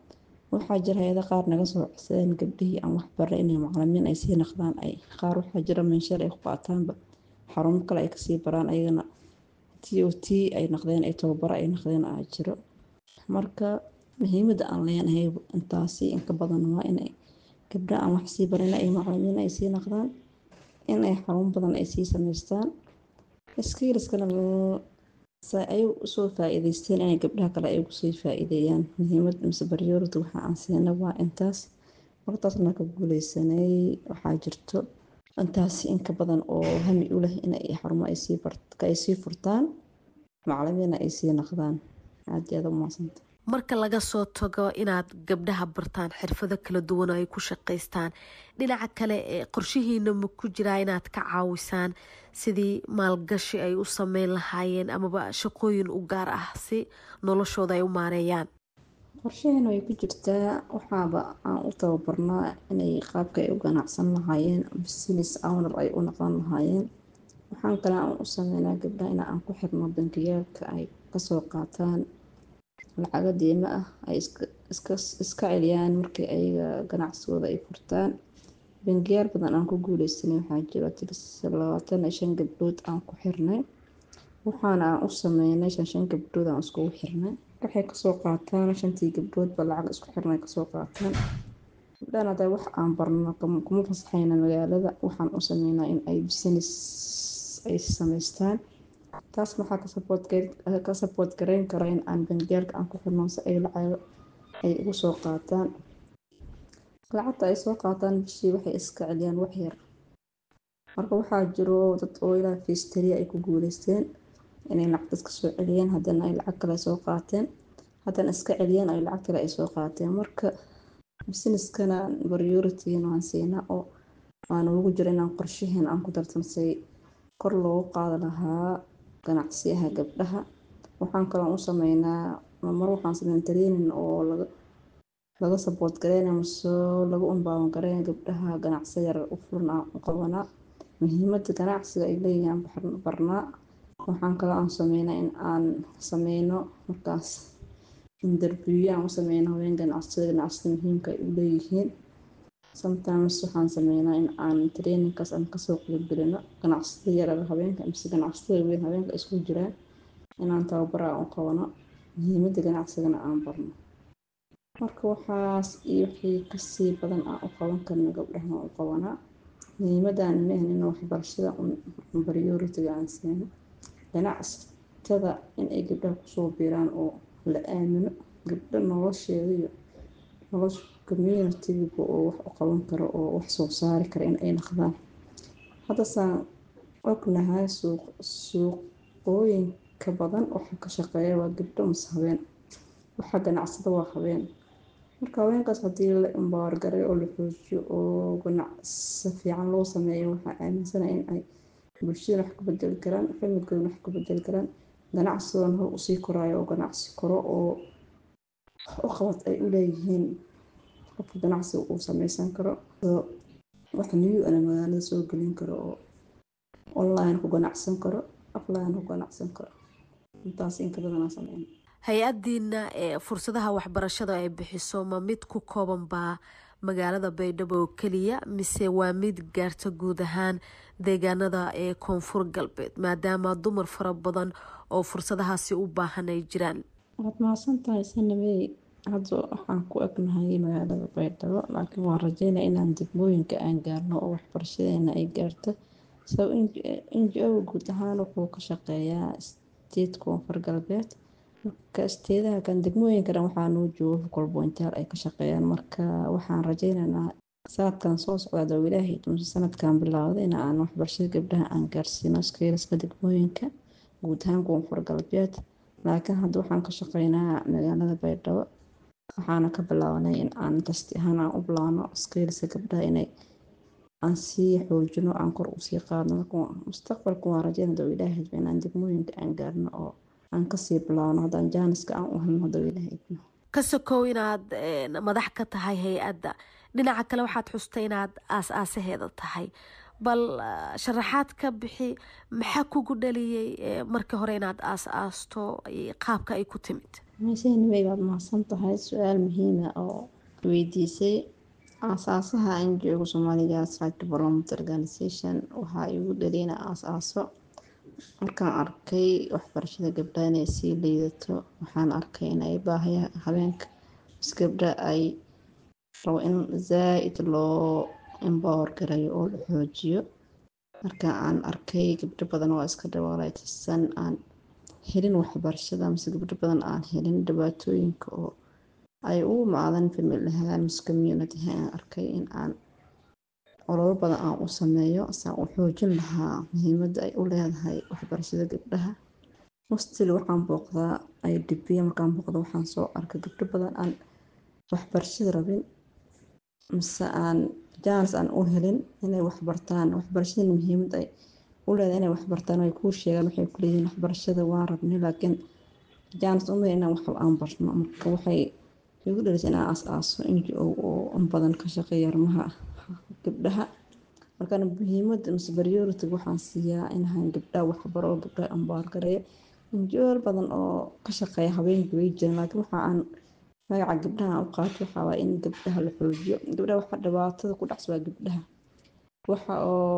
waxaa jira hay-ada qaar naga soo codsadeen gabdhihii aan waxbara inay macalimiin ay sii naqdaan ay qaar waxaa jira meensheer ay ku qaataanba xarumo kale ay kasii baraan ayagana t o t ay naqdeen ay tababaro ay naqdeen aa jiro marka muhiimada aan leenahay intaasi inka badan waa inay gabdha aan wax sii barin ay macalimiin ay sii naqdaan inay xarun badan ay sii sameystaan skiiliskana ay usoo faa-iideysteen inay gabdhaha kale ay ugusii faa-iideeyaan muhiimad mise baryoorada waxa aan siina waa intaas martaasna ka guuleysanay waxaa jirto intaasi inka badan oo hami u leh inay xarumo ay sii furtaan macalimiina ay sii naqdaan aad iyo aad u mahadsanta marka laga soo tago inaad gabdhaha bartaan xirfado kala duwan oo ay ku shaqaystaan dhinaca kale ee qorshihiina ma ku jiraa inaad ka caawisaan sidii maalgashi ay u sameyn lahaayeen amaba shaqooyin u gaar ah si noloshooda ay u maareeyaan qorshaheena way ku jirtaa waxaaba aan u tababarnaa inay qaabka ay u ganacsan lahaayeen business owner ay u noqon lahaayeen waxaan kale aan u sameynaa gabdhaha in aan ku xirno bankiyaalka ay kasoo qaataan lacago diimo ah ay iska celiyaan markii ayaga ganacsigooda ay furtaan bangiyaal badan aan ku guuleysanay waxaa jiro tiris labaatan iyo shan gabdhood aan ku xirnay waxaana aan u sameynay shan shan gabdhood aan iskugu xirnay waxay kasoo qaataan shantii gabdhoodba lacag isku xirnay kasoo qaataan gabdhahan hadda wax aan barno kuma fasaxayna magaalada waxaan u sameynaa in ay business ay sameystaan taas maxaa ka sabood gareyn kara in aan bangiyaalka aan ku xirno si ay lacago ay ugu soo qaataan lacagta ay soo qaataan bishii waxay iska celiyaan wax yar marka waxaa jiro dad oo ilaa fiistariya ay ku guuleysteen inay lacag iska soo celiyeen haddana ay lacag kale soo qaateen haddana iska celiyeen ay lacag kale ay soo qaateen marka businesskana priorityna waan siinaa oo aan ugu jiro inaan qorshaheena aan ku dartansay kor loogu qaadi lahaa ganacsiyaha gabdhaha waxaan kaloo u sameynaa mar waxaan sameyn training oo laga laga saboot gareynaya mase lagu umbaawan gareynaya gabdhaha ganacsi yar u furan aan u qabanaa muhiimada ganacsiga ay leeyihiin barnaa waxaan kaloo aan sameynaa in aan sameyno markaas interview aan u sameyno haween ganacsida ganacsida muhiimka ay u leeyihiin sometimes waxaan sameynaa in aan trainingkaas aan kasoo qeybgelino ganacsida yarar haweenka mise ganacsida weyn haweenka isku jiraan inaan tababara aan u qabano muhiimada ganacsigana aan barno marka waxaas iyo wixii kasii badan aan u qaban karno gabdhaha aan u qabanaa muhiimadaan maahan in waxbarashada prioritiga aan siino ganacsatada in ay gabdhaha kusoo biiraan oo la aamino gabdho nolosheeda iyo nolosha communitiga oo wax u qaban karo oo wax soo saari kara in ay naqdaan haddasaan ognahay suuqooyinka badan waxa ka shaqeeya waa gabdho mase habeen waxa ganacsada waa habeen marka haweenkaas haddii la imbaargaray oo la xoojiyo oo ganacsi fiican loo sameeyo waxaa aaminsanaya in ay bulshada wax ka bedeli karaan familkooda wax ka bedeli karaan ganacsigoona hor usii koraayo oo ganacsi koro oo u qabad ay u leeyihiin qofka ganacsiga uu sameysan karo wax new ana magaalada soo gelin karo oo online ku ganacsan karo offline ku ganacsan karo intaas inka badanaa sameyn hay-adiina ee fursadaha waxbarashada ay bixiso ma mid ku kooban baa magaalada baydhabo oo keliya mise waa mid gaarta guud ahaan deegaanada ee koonfur galbeed maadaama dumar fara badan oo fursadahaasi u baahan ay jiraan waad mahadsan tahay sanamey hadda waxaan ku egnahay magaalada baydhabo laakiin waan rajeynaya inaan degmooyinka aan gaarno oo waxbarashadeena ay gaarto sabab n g o guud ahaan wuxuu ka shaqeeyaa state koonfur galbeed marka isteedaha kan degmooyinka dhan waxaa noo jooga focal pointaal ay ka shaqeeyaan marka waxaan rajeynaynaa sanadkan soo socda doo ilaahay mise sanadkan bilaawda in aan waxbarashada gabdhaha aan gaarsiino skeelaska degmooyinka guud ahaan koonfur galbeed laakiin hadda waxaan ka shaqeynaa magaalada baydhabo waxaana ka bilaabanay in aan tasti ahaan aan u bilaabno skeelska gabdhaha inay aan sii xoojino aan kor usii qaadno marka mustaqbalka waan rajeyna doo ilaahay inaan degmooyinka aan gaarno oo aan kasii bilaabno haddaan jaaniska aan u helno doo ilaahay ka sokow inaad madax ka tahay hay-adda dhinaca kale waxaad xustay inaad aas-aasaheeda tahay bal sharaxaad ka bixi maxaa kugu dhaliyey markii hore inaad aas-aasto qaabka ay ku timid meeshaynimay baad mahadsan tahay su-aal muhiima oo weydiisay aasaasaha NGO Soomaaliya Right Development Organization waxaa igu dhaliyay inaan aasaaso markaan arkay waxbarashada gabdhaha inay sii liidato waxaan arkay in ay baahayaha haweenka is gabdha ay rabo in zaa-id loo empower gareeyo oo la xoojiyo marka aan arkay gabdho badan oo iska dhawaaleysan aan helin waxbarashada mise gabdho badan aan helin dhibaatooyinka oo ay u imaadan family ahaan mise community ahaan aan arkay in aan ololo badan aan u sameeyo saan u xoojin lahaa muhiimadda ay u leedahay waxbarashada gabdhaha mostly waxaan booqdaa idp markaan booqdo waxaan soo arkay gabdho badan aan waxbarashada rabin mise aan jaanis aan u helin inay waxbartaan waxbarashada muhiimad ay u leedahay inay waxbartaan ay kuu sheegaan waxay ku leeyihiin waxbarashada waan rabnay laakiin jaanis uma inaan wax aan barno marka waxay igu dhalisay inaan aas-aaso NGO oo in badan ka shaqeeya arrimaha gabdhaha markaan muhiimadda mise priority waxaan siiyaa inaan gabdhaha waxbaro oo gabdhaha ambaar gareeyo NGO badan oo ka shaqeeya haweenka way jiraan laakiin waxa aan magaca gabdhaha aan u qaato waxaa waaye in gabdhaha la xoojiyo gabdhaha waxa dhibaatada ku dhacsa waa gabdhaha waxa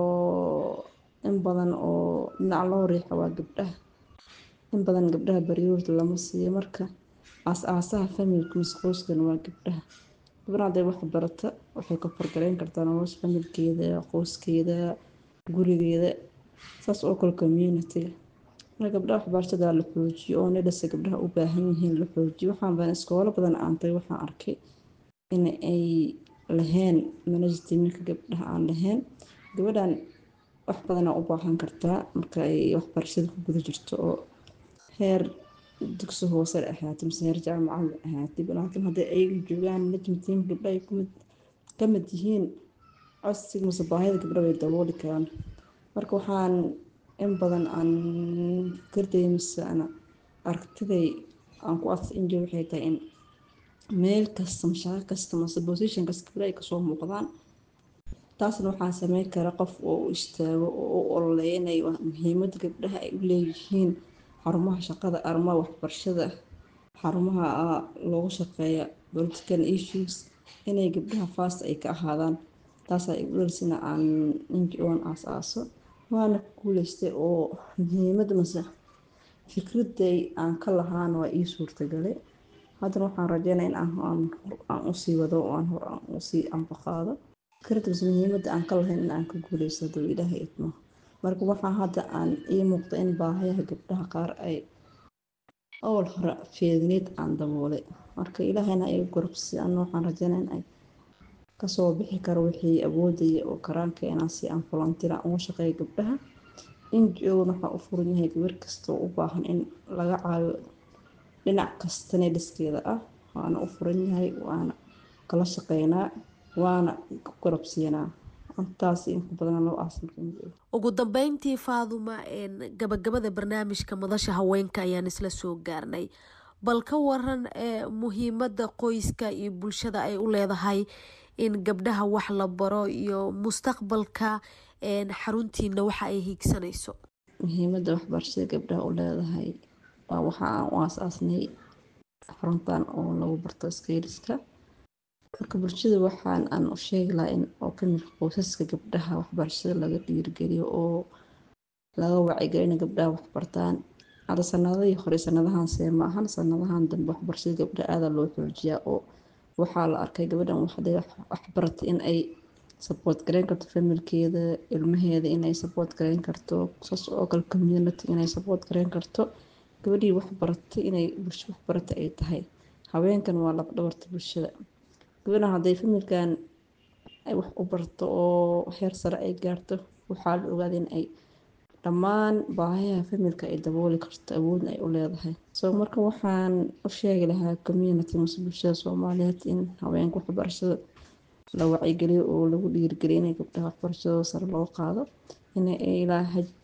oo in badan oo dhinac loo riixo waa gabdhaha in badan gabdhaha priority lama siiyo marka aas-aasaha familka mise qoyskan waa gabdhaha gabdhaha hadday wax barata waxay ka fargaleyn kartaa nolosha familkeeda qoyskeeda gurigeeda saas oo kale communitiga marka gabdhaha waxbarashada la xoojiyo oo nidhasa gabdhaha u baahan yihiin la xoojiyo waxaan badan iskoolo badan aantay waxaan arkay in ay lahayn managetiminka gabdhaha aan lahayn gabadhan wax badanaa u baahan kartaa marka ay waxbarashada ku guda jirto oo heer dugsi hoose ahaatay mise heer jaamacad ahaatay laakiin hadday ayaga joogaan management gabdha ay ka mid yihiin codsiga mise baahida gabdha way dabooli karaan marka waxaan in badan aan fikrday mise ana aragtiday aan ku adsa injo waxay tahay in meel kasta mashaaqo kasta mise position kasta gabdha ay kasoo muuqdaan taasna waxaa sameyn kara qof oo u istaago oo u ololeynaya muhiimadda gabdhaha ay u leeyihiin xarumaha shaqada arrimaha waxbarashada xarumaha loogu shaqeeya political issues inay gabdhaha fast ay ka ahaadaan taasaa igu dhalisina aan NGO-an aas-aaso waana ku guuleystay oo muhiimadda mase fikraday aan ka lahaana waa ii suurtagalay haddana waxaan rajeynaya in aan usii wado oo aan hor aan usii ambaqaado fikradda mase muhiimadda aan ka lahayn in aan ka guuleysto hadduu ilaahay idmo marka waxaa hadda aan ii muuqda in baahayaha gabdhaha qaar ay awal hore feedneed aan daboolay marka ilaahayna ay gorobsi ana waxaan rajeynaya in ay kasoo bixi karo wixii awoodaya oo karaanka inaan si aan volunteer aan uga shaqeeyo gabdhaha NGO-na waxaa u furan yahay gabar kasta oo u baahan in laga caawiyo dhinac kasta nedhiskeeda ah waana u furan yahay waana kala shaqeynaa waana ku garabsiinaa intaas inku badan loo aasan ugu dambeyntii faaduma gabagabada barnaamijka madasha haweenka ayaan isla soo gaarnay bal ka waran muhiimadda qoyska iyo bulshada ay u leedahay in gabdhaha wax la baro iyo mustaqbalka xaruntiina waxa ay hiigsanayso muhiimadda waxbarashada gabdhaha u leedahay waa waxa aan u aas-aasnay xaruntan oo lagu barto skayliska marka bulshada waxaan aan u sheegi lahaa in oo kamid qoysaska gabdhaha waxbarashada laga dhiirigeliyo oo laga wacyigelina gabdhaha waxbartaan hadda sanadihii hore sanadahan see ma ahan sanadahan dambe waxbarashada gabdhaha aada loo xoojiyaa oo waxaa la arkay gabadhan waxday waxbaratay in ay support gareyn karto familkeeda ilmaheeda inay support gareyn karto saas oo kale community inay support gareyn karto gabadhii waxbaratay inay bulsho waxbaratay ay tahay haweenkan waa laba dhabarta bulshada gabadhan hadday familkan ay wax u barto oo heer sare ay gaarto waxaa la ogaaday in ay dhammaan baahayaha familka ay dabooli karto awoodna ay u leedahay so marka waxaan u sheegi lahaa community mase bulshada soomaaliyeed in haweenka waxbarashada la wacyigeliyo oo lagu dhiirigeliyo inay gabdhaha waxbarashadooda sare loo qaado in ilaa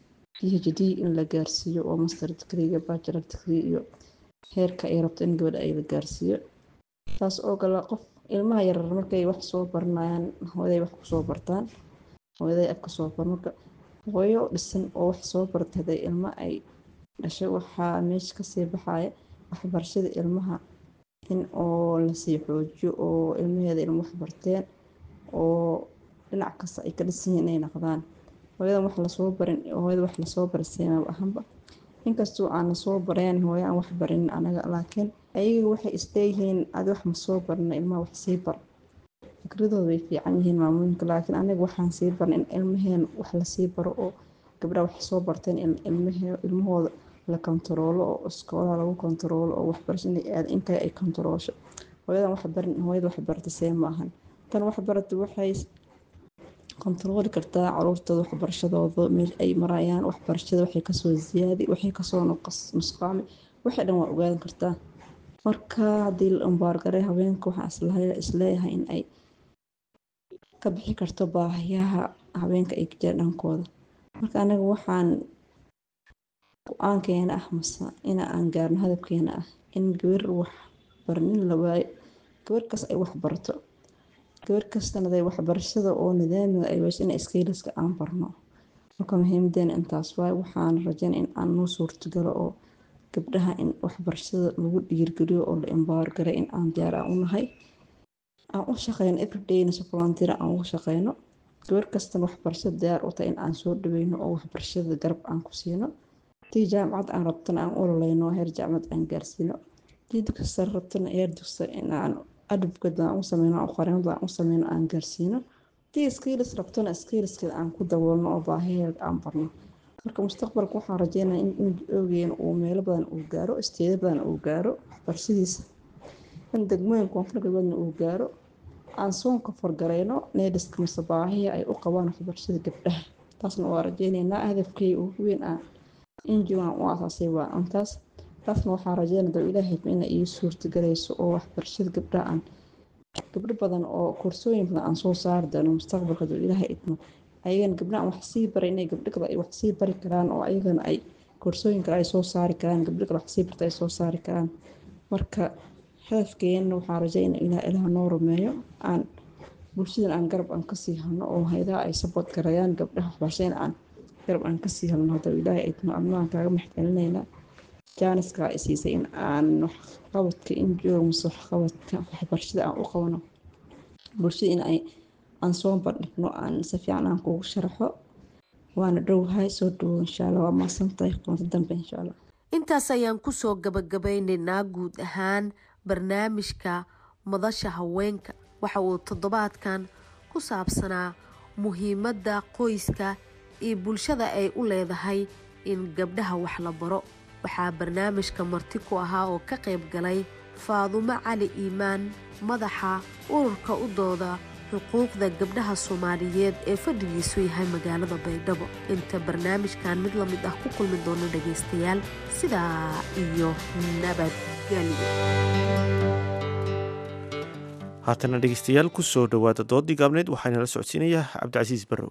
phd in la gaarsiiyo oo master degreega bachelor degree iyo heerka ay rabto in gabadha ay la gaarsiiyo taas oo kale qof ilmaha yarar markay wax soo baranayaan hooyaday wax kusoo bartaan hooyaday af kasoo bar marka hooyo dhisan oo wax soo bartay hadday ilmo ay dhashay waxaa meesha kasii baxaya waxbarashada ilmaha in oo lasii xoojiyo oo ilmaheeda ilmo wax barteen oo dhinac kasta ay ka dhisan yihiin inay noqdaan hooyadan wax lasoo barin hooyada wax lasoo barin seemaba ahanba inkastoo aan lasoo bareen hooyo aan wax barin anaga laakiin ayaga waxay isleeyihiin adi wax ma soo barina ilmaha wax sii bar fikradooda way fiican yihiin maamooyinka laakiin aniga waxaan sii barin in ilmaheen wax lasii baro oo gabdhaha wax soo barteen ilmahooda la kontaroolo oo iskoolaha lagu kontaroolo oo waxbarasho inay aada intaa ay kontaroosho hooyadan wax barin hooyada wax barata see ma ahan tan wax barata waxay kontarooli kartaa caruurtooda waxbarashadooda meel ay marayaan waxbarashada waxay kasoo ziyaadi waxay kasoo nusqaami waxay dhan waa ogaadan kartaa marka haddii la umbaargaray haweenka waxaa isleeyahay in ay ka bixi karto baahiyaha haweenka ay ka jira dhankooda marka anaga waxaan go-aankeena ah mase ina aan gaarno hadabkeena ah in gabar wax barnin la waayo gabar kas ay wax barto gabar kastana day waxbarashada oo nidaamiga ay weyso in iskaylaska aan barno marka muhiimadeena intaas waay waxaan rajayn in aan noo suurtagalo oo gabdhaha in waxbarashada lagu dhiirgeliyo oo la imbaargaray in aan diyaar aan u nahay aan u shaqeyno everydayna si volunteer aan ugu shaqeyno gabar kastana waxbarashada diyaar u tahay in aan soo dhaweyno oo waxbarashada garab aan ku siino tii jaamacad aan rabtana aan ololeyno heer jaamacad aan gaarsiino tii dugsi rabtana heer dugsi in aan adabkeed aan u sameyno aan qareemada aan u sameyno aan gaarsiino tii skills rabtona skillskeeda aan ku daboolno oo baahiyeed aan barno marka mustaqbalka waxaan rajeynaya in ogeyn uu meelo badan uu gaaro isteeda badan uu gaaro waxbarashadiisa in degmooyin koonfur galbeedna uu gaaro aan soonka fargareyno needhiska mise baahiya ay u qabaan waxbarashada gabdhaha taasna waa rajeyneynaa hadafkay ugu weyn ah injiwan u asaasay waa intaas taasna waxaa rajeynaya doo ilaahay ina ii suurtagelayso oo waxbarashada gabdhaha aan gabdho badan oo koorsooyin badan aan soo saari doono mustaqbalka doo ilaahay idmo ayagana gabdhaha aan wax sii baray inay gabdho kale ay wax sii bari karaan oo ayagana ay koorsooyin kale ay soo saari karaan gabdho kale wax sii barta ay soo saari karaan marka hadafkeena waxaa rajeynaya ilaah ilaah noo rumeeyo aan bulshadan aan garab aan kasii halno oo haydaha ay sabood garayaan gabdhaha waxbarashada aan garab aan kasii halno hadda ilaahay idmo adnaan kaaga maxcelinaynaa jaaniska ay siisay in aan waxqabadka injooga mase waxqabadka waxbarashada aan u qabano bulshada in ay aan soo bandhigno aan si fiican aan kugu sharaxo waana dhowhay soo dhawow insha allah waa maasantahay kulanti dambe insha allah intaas ayaan kusoo gabagabeynaynaa guud ahaan barnaamijka madasha haweenka waxa uu toddobaadkan ku saabsanaa muhiimadda qoyska iyo bulshada ay u leedahay in gabdhaha wax la baro waxaa barnaamijka marti ku ahaa oo ka qayb galay faadumo cali iimaan madaxa ururka u dooda xuquuqda gabdhaha soomaaliyeed ee fadhigiisu yahay magaalada baydhabo inta barnaamijkan mid la mid ah ku kulmi doono dhagaystayaal sidaa iyo nabadgelyo haatana dhegeystayaal ku soo dhowaada doodii gaabneed waxaana la socodsiinayaa cabdicasiis barrow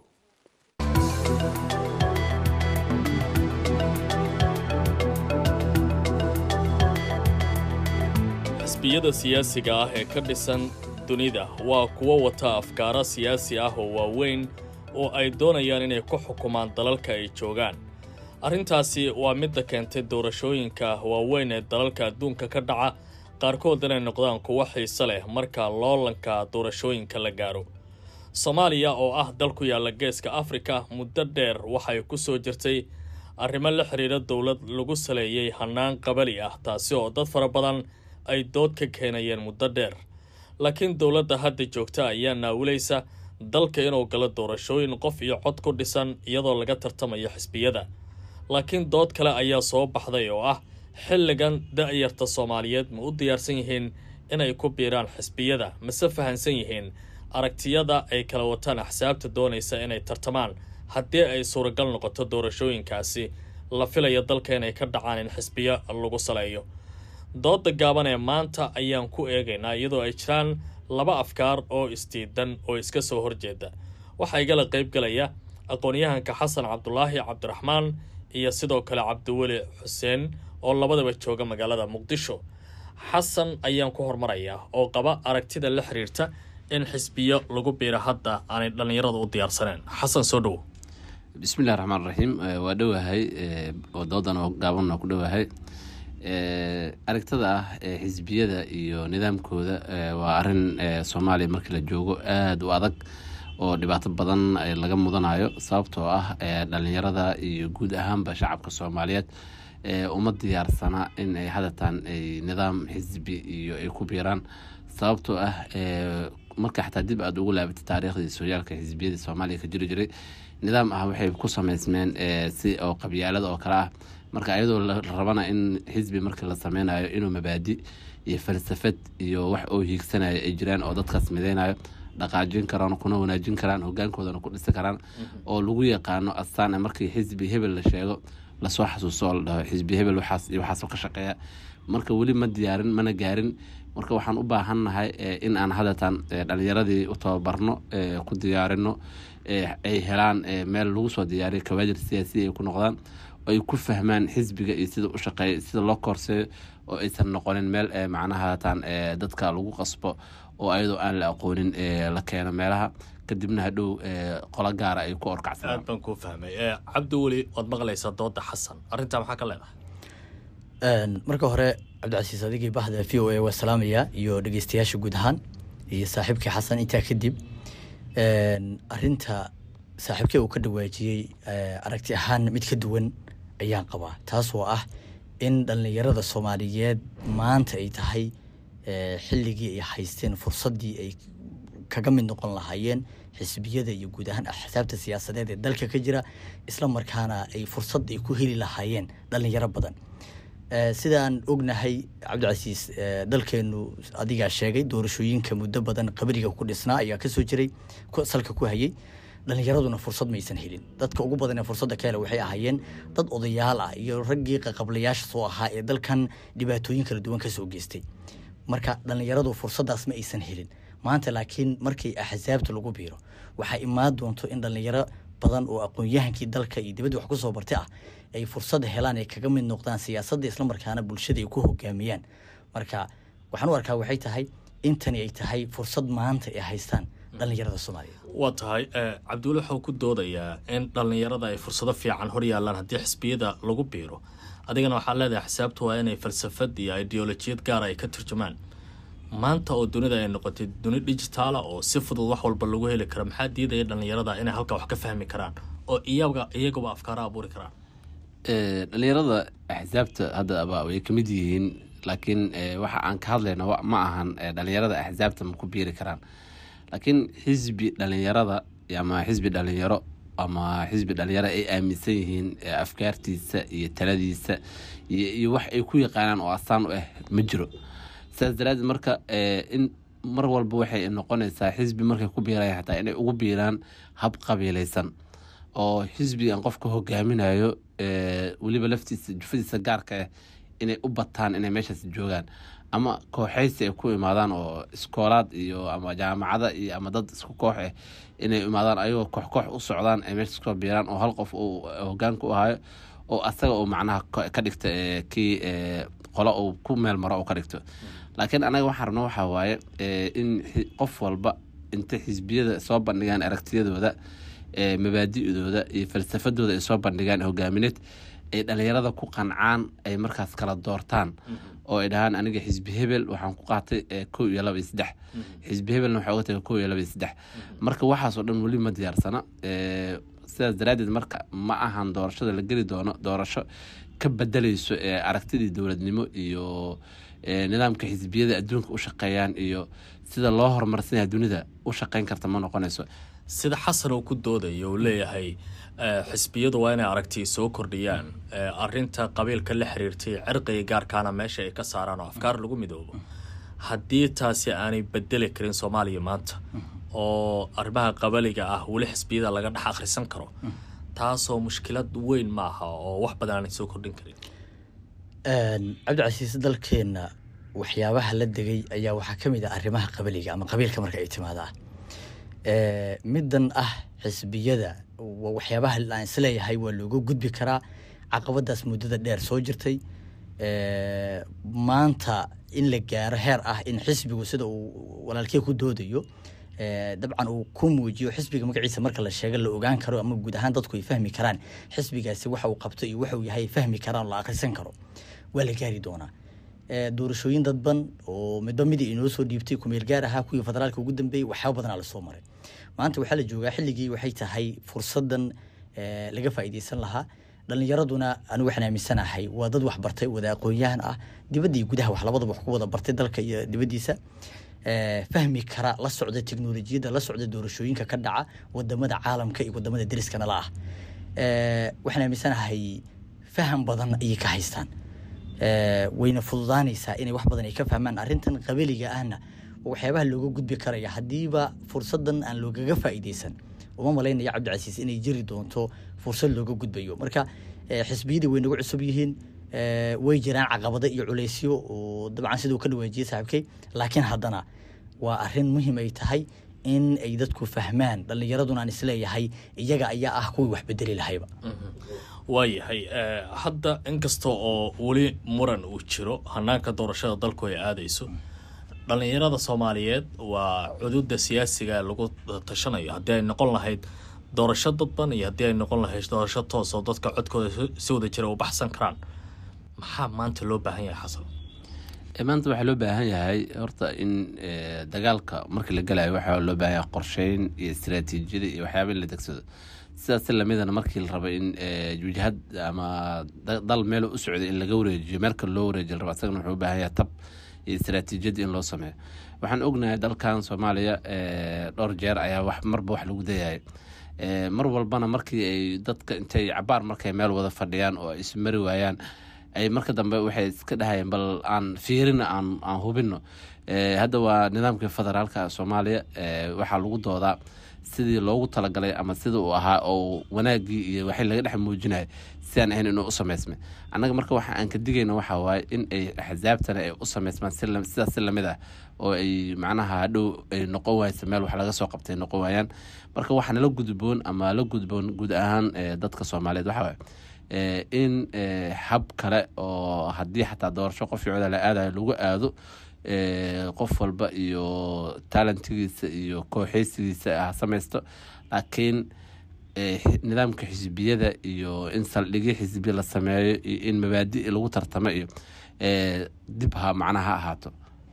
xisbiyada siyaasiga ah ee ka dhisan dunida waa kuwo wata afkaaro siyaasi ah oo waaweyn oo ay doonayaan inay ku xukumaan dalalka ay joogaan arrintaasi waa midda keentay doorashooyinka waaweyn ee dalalka adduunka ka dhaca qaarkood inay noqdaan kuwo xiise leh marka loolanka doorashooyinka la gaaro soomaaliya oo ah dal ku yaalla geeska afrika muddo dheer waxay ku soo jirtay arrimo la xidhiira dowlad lagu saleeyey hannaan qabali ah taasi oo dad fara badan ay dood ka keenayeen muddo dheer laakiin dowladda hadda joogta ayaa naawilaysa dalka inuu galo doorashooyin qof iyo cod ku dhisan iyadoo laga tartamayo xisbiyada laakiin dood kale ayaa soo baxday oo ah xilligan da-yarta soomaaliyeed ma u diyaarsan yihiin inay ku biiraan xisbiyada mase fahansan yihiin aragtiyada ay kala wataan axsaabta doonaysa inay tartamaan haddii ay suuragal noqoto doorashooyinkaasi la filaya dalka inay ka dhacaan in xisbiyo lagu saleeyo dooda gaaban ee maanta ayaan ku eegaynaa iyadoo ay jiraan laba afkaar oo isdiidan oo iska soo horjeeda waxaa igala qaybgalaya aqoon-yahanka xasan cabdulaahi cabdiraxmaan iyo sidoo kale cabdiweli xuseen oo labadaba jooga magaalada muqdisho xasan ayaan ku hormarayaa oo qaba aragtida la xiriirta in xisbiyo lagu biiro hadda aanay dhallinyaradu u diyaarsaneen xasan soo dhowo bismillahi raxmaan raxiim waa dhowahay oo doodan oo gaabanna ku dhowahay aragtada ah xisbiyada iyo nidaamkooda waa arin soomaaliya markii la joogo aada u adag oo dhibaato badan laga mudanayo sababtoo ah dhalinyarada iyo guud ahaanba shacabka soomaaliyeed uma diyaarsana in ay hadatan ay nidaam xisbi iyo ay ku biiraan sababtoo ah marka xataa dib aada ugu laabatay taariikhdii sooyaalka xisbiyadii soomaaliya ka jiri jiray nidaam ah waxay ku sameysmeen si oo qabyaalada oo kale ah marka ayadoo la rabana in xisbi markii la sameynayo inuu mabaadi iyo falsafad iyo wax oo hiigsanayo ay jiraan oo dadkaas mideynayo dhaqaajin karaan kuna wanaajin karaan hogaankoodana ku dhisi karaan oo lagu yaqaano astaan markii xisbi hebel la sheego lasoo xasuuso oo la dhaho xisbi hebel waxaas iyo waxaasoo ka shaqeeya marka weli ma diyaarin mana gaarin marka waxaan u baahannahay in aan hadatan dhalinyaradii u tababarno ku diyaarino ay helaan meel lagu soo diyaariyo kawaajir siyaasiya ay ku noqdaan oo ay ku fahmaan xisbiga iyo sida u shaqeeya sida loo koorseeyo oo aysan noqonin meel macnaha hatan dadka lagu qasbo oo ayadoo aan la aqoonin la keeno meelaha kadibna hadhow qolo gaara ay ku orkacsadaan aad baan kuu fahmay cabdi weli waad maqlaysaa dooda xasan arrintaa maxaa ka leedahay marka hore cabdicasiis adigii bahda v o a waa salaamaya iyo dhegeystayaasha guud ahaan iyo saaxiibkii xasan intaa kadib arinta saaxiibkii uu ka dhawaajiyey aragti ahaan mid ka duwan ayaan qabaa taas oo ah in dhallinyarada soomaaliyeed maanta ay tahay xilligii ay haysteen fursaddii ay kaga mid noqon lahaayeen xisbiyada iyo guud ahaan axsaabta siyaasadeed ee dalka ka jira isla markaana ay fursad ay ku heli lahaayeen dhallinyaro badan sidaan ognahay cabdicasiis dalkeenu adigaa sheegay doorashooyinka muddo badan qabriga ku dhisnaa ayaa kasoo jiray salka ku hayay dhalinyaraduna fursad maysan helin dadka ugu badan ee fursadda ka hele waxay ahaayeen dad odayaal ah iyo raggii qaqablayaasha soo ahaa ee dalkan dhibaatooyin kala duwan kasoo geystay marka dhalinyaradu fursaddaas ma aysan helin maanta laakiin markii axsaabta lagu biiro waxaa imaan doonto in dhalinyaro badan oo aqoon-yahankii dalka iyo dibadda wax kusoo bartay ah ay fursad helaan ay kaga mid noqdaan siyaasadda islamarkaana bulshada ay ku hogaamiyaan marka waxaan u arkaa waxay tahay intani ay tahay fursad maanta ay haystaan dhalinyarada soomaaliya waa tahay cabdiweli waxuu ku doodayaa in dhallinyarada ay fursado fiican hor yaalaan haddii xisbiyada lagu biiro adigana waxaa leedahay xisaabtu waa inay falsafad iyo ideolojiyad gaara ay ka turjumaan maanta oo dunida ay noqotay duni digitaala oo si fudud wax walba lagu heli karo maxaa diidaya dhallinyarada inay halkaa wax ka fahmi karaan oo iyaga iyagaba afkaara abuuri karaan dhalinyarada axsaabta haddaba way kamid yihiin laakiin waxa aan ka hadlayna ma ahan dhalinyarada axsaabta ma ku biiri karaan laakiin xisbi dhalinyarada ama xisbi dhalinyaro ama xisbi dhalinyaro ay aaminsan yihiin afkaartiisa iyo taladiisa iyo wax ay ku yaqaanaan oo astaan u ah ma jiro sidaas daraadeed marka in mar walba waxay noqonaysaa xisbi markay ku biiraya xataa inay ugu biiraan hab qabiilaysan oo xisbigan qofka hogaaminayo weliba laftiisa jufadiisa gaarka ah inay u bataan inay meeshaas joogaan ama kooxaysi ay ku imaadaan oo iskoolaad iyo ama jaamacada iyo ama dad isku koox ah inay imaadaan ayagoo koox koox u socdaan ay meesha isku biiraan oo hal qof uu hogaanka u hayo oo asaga uu macnaha ka dhigta kii qolo uu ku meel maro uu ka dhigto laakiin anaga waxaan rabno waxaa waaye in qof walba inta xisbiyada soo bandhigaan aragtiyadooda mabaadi'dooda iyo falsafadooda ay soo bandhigaan hogaamineed ay dhalinyarada ku qancaan ay markaas kala doortaan oo ay dhahaan aniga xisbi hebel waxaan ku qaatay kow iyo laba iyo saddex xisbi hebelna waxaa uga tagay kow iyo laba iyo saddex marka waxaasoo dhan weli ma diyaarsana sidaas daraaddeed marka ma ahan doorashada la geli doono doorasho ka bedeleyso aragtidii dowladnimo iyo nidaamka xisbiyada adduunka u shaqeeyaan iyo sida loo horumarsanaya dunida u shaqeyn karta ma noqonayso sida xasan uu ku doodayo uu leeyahay xisbiyadu waa inay aragti soo kordhiyaan arinta qabiilka la xiriirtay cirqiga gaarkaana meesha ay ka saaraan oo afkaar lagu midoobo haddii taasi aanay bedeli karin soomaaliya maanta oo arrimaha qabaliga ah weli xisbiyada laga dhex akhrisan karo taasoo mushkilad weyn ma aha oo wax badan aanay soo kordhin karin cabdicasiis dalkeenna waxyaabaha la degay ayaa waxaa ka mid ah arrimaha qabaliga ama qabiilka marka ay timaada middan ah xisbiyada waxyaabaha aan isleeyahay waa looga gudbi karaa caqabadaas muddada dheer soo jirtay maanta in la gaaro heer ah in xisbigu sida uu walaalkey ku doodayo dabcan uu ku muujiyo xisbiga magaciisa marka la sheega la ogaan karo ama guud ahaan dadku ay fahmi karaan xisbigaasi waxa uu qabto iyo waxa uu yahay ay fahmi karaan oo la akhrisan karo waa la gaari doonaa Eh, doorashooyin dadban oo midba midii inoo soo dhiibtay kumeel gaar ahaa kuwii federaalka ugu dambeeyey waxyaaba badanaa lasoo maray maanta waxaa la joogaa xilligii waxay tahay fursadan eh, laga faa'iideysan lahaa dhalinyaraduna anigu waxaan aaminsanahay waa dad wax bartay wada aqoon-yahan ah dibadda iyo gudaha wax labadaba wax ku wada bartay dalka iyo dibaddiisa Eh, fahmi kara la socda teknolojiyadda la socda doorashooyinka ka dhaca wadamada caalamka iyo wadamada deriskana la ah Eh, waxaan aaminsanahay faham badan ayay ka haystaan Eh, wayna fududaanaysaa inay wax badan ay ka fahmaan arrintan qabiliga ahna waa waxyaabaha looga gudbi karaya haddiiba fursadan aan loogaga faa'iideysan uma malaynaya cabdicasiis inay jiri doonto fursad looga gudbayo marka eh, xisbiyadii way nagu cusub yihiin eh, way jiraan caqabado iyo culeysyo oo dabcan siduu ka dhawaajiyey saaxiibkay laakiin haddana waa arrin muhiim ay tahay in ay dadku fahmaan dhallinyaraduna aan isleeyahay iyaga ayaa ah kuwii wax bedeli lahayba waayahay eh, hadda inkasta oo weli muran uu jiro hanaanka doorashada dalku ay aadayso dhalinyarada soomaaliyeed waa cududa siyaasiga lagu tashanayo haddii ay noqon lahayd doorasho dadban iyo haddii ay noqon lahayd doorasho toos oo dadka codkooda si- si wada jira u baxsan karaan maxaa maanta loo baahan yahay xasan Eh, maanta waxaa loo baahan yahay horta in eh, dagaalka markii la galayo waxaa loo baahan yahay qorsheyn iyo istiraatiijiyada iyo waxyaaba in la degsado sidaas si lamidana markii la rabo in eh, wajahad ama da- dal meel u socday in laga wareejiyo meel kale loo wareejiyo la rabo asagana wuxuu u baahan yahay tab iyo istiraatiijiyad in loo sameeyo waxaan ognahay dalkan soomaaliya eh, dhowr jeer ayaa wax marba wax lagu dayayay Eh, mar walbana markii ay dadka intay cabaar markay meel wada fadhiyaan oo ay ismari waayaan ay marka dambe waxay iska dhahayeen bal aan fiirina aan aan hubino Eh, hadda waa nidaamkii federaalka soomaaliya eh, waxaa lagu doodaa sidii loogu talagalay ama sida uu ahaa oo wanaagii iyo waxay laga dhex muujinaya sidaan ahayn inuu u samaysmay annaga marka waxa aan ka digayna waxaa waaye in ay axsaabtana ay u samaysmaan si lam- sidaas si lamid ah oo ay macnaha hadhow ay noqon waaysa meel wax laga soo qabtay noqon waayaan marka waxaa nala gudboon ama la gudboon guud ahaan eh, dadka soomaaliyeed waxaa waaye eh, in eh, hab kale oo haddii xataa doorasho qof cooda la aadayo lagu aado eh, qof walba iyo talentigiisa iyo kooxeysigiisa ha samaysto laakiin eh, xi- nidaamka xisbiyada iyo in saldhigyo xisbi la sameeyo iyo in mabaadi lagu tartamo iyo eh, dib ha macnaha ha ahaato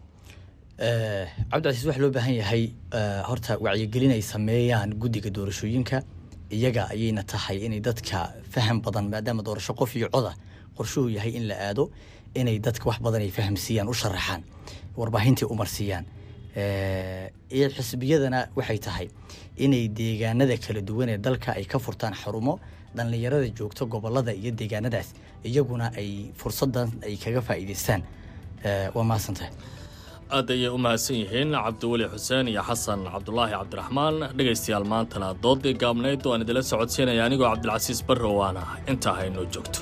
Eh, cabdicasiis waxaa loo baahan yahay eh, horta wacyigelin ay sameeyaan guddiga doorashooyinka iyaga ayayna tahay inay dadka faham badan maadaama doorasho qof iyo coda qorshuhu yahay in la aado inay dadka wax badan ay fahamsiiyaan u sharaxaan warbaahintii u marsiiyaan Eh, iyo xisbiyadana waxay tahay inay deegaanada kala duwan ee dalka ay ka furtaan xarumo dhallinyarada joogto gobolada iyo deegaanadaas iyaguna ay fursadan ay kaga faa'iidaystaan Eh, waa mahadsantahay aad ayay u mahadsan yihiin cabdiweli xuseen iyo xasan cabdulaahi cabdiraxmaan dhegaystayaal maantana doodii gaabnayd oo aan idila socodsiinaya anigoo cabdilcasiis barre waana intaa haynoo joogto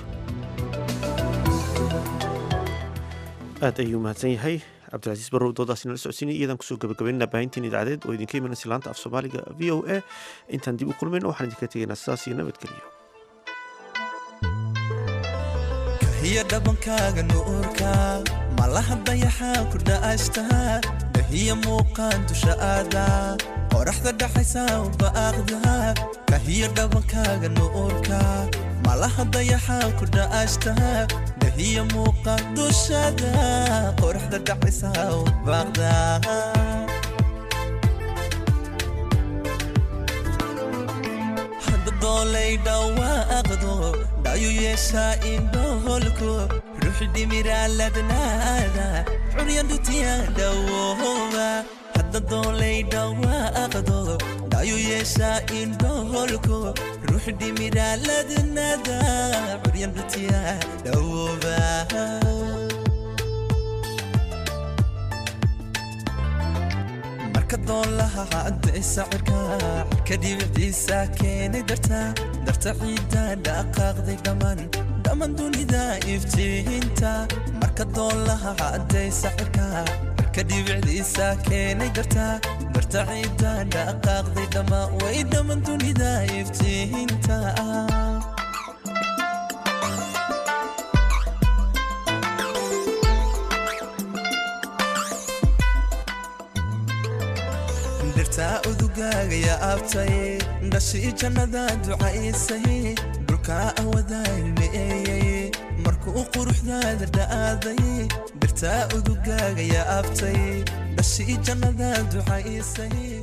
aad ayuu mahadsan yahay cabdilcasiis barrow doodaasi nala socodsiinay iyadaan kusoo gabagabaynana baahintiin idaacadeed oo idinka imanaysa laanta af soomaaliga v o a intaan dib u kulmayno waxaan idinka tegaynaa sidaas iyo nabadgelyo hiyo dhabankaaga nuurka malaha dayaxaa ku dha'ashta dahiya muuqaan dusha aada qoraxda dhaxaysa ubaaqda kahiyo dhabankaaga nuurka malaha dayaxaa ku dha'ashta dahiya muuqaan dushada qoraxda dhaxaysa ubaaqda doolay dhawaaqdo dhayu yeeshaa indhoholko ruuxi dhimiraaladnaada curyandhutiya dhawooba hadda doolay dhawaaqdo dhayu yeeshaa indhoholko ruuxi dhimiraaladnaada curyandhutiya dhawooba marka doolaha cadday sacirka ka dhibicdiisa keenay darta darta ciidda dhaqaaqday dhammaan dhammaan dunida iftiinta marka doolaha cadday sacirka ka dhibicdiisa keenay darta darta ciidda dhaqaaqday dhammaan way dhammaan dunida iftiinta dhirtaa udugaaga yaa abtay dhashii jannada ducaysay dhulkaa awadaalmeeyey markuu quruxdaada dha'aaday dhirtaa udugaaga yaa abtay dhashii jannada ducaysay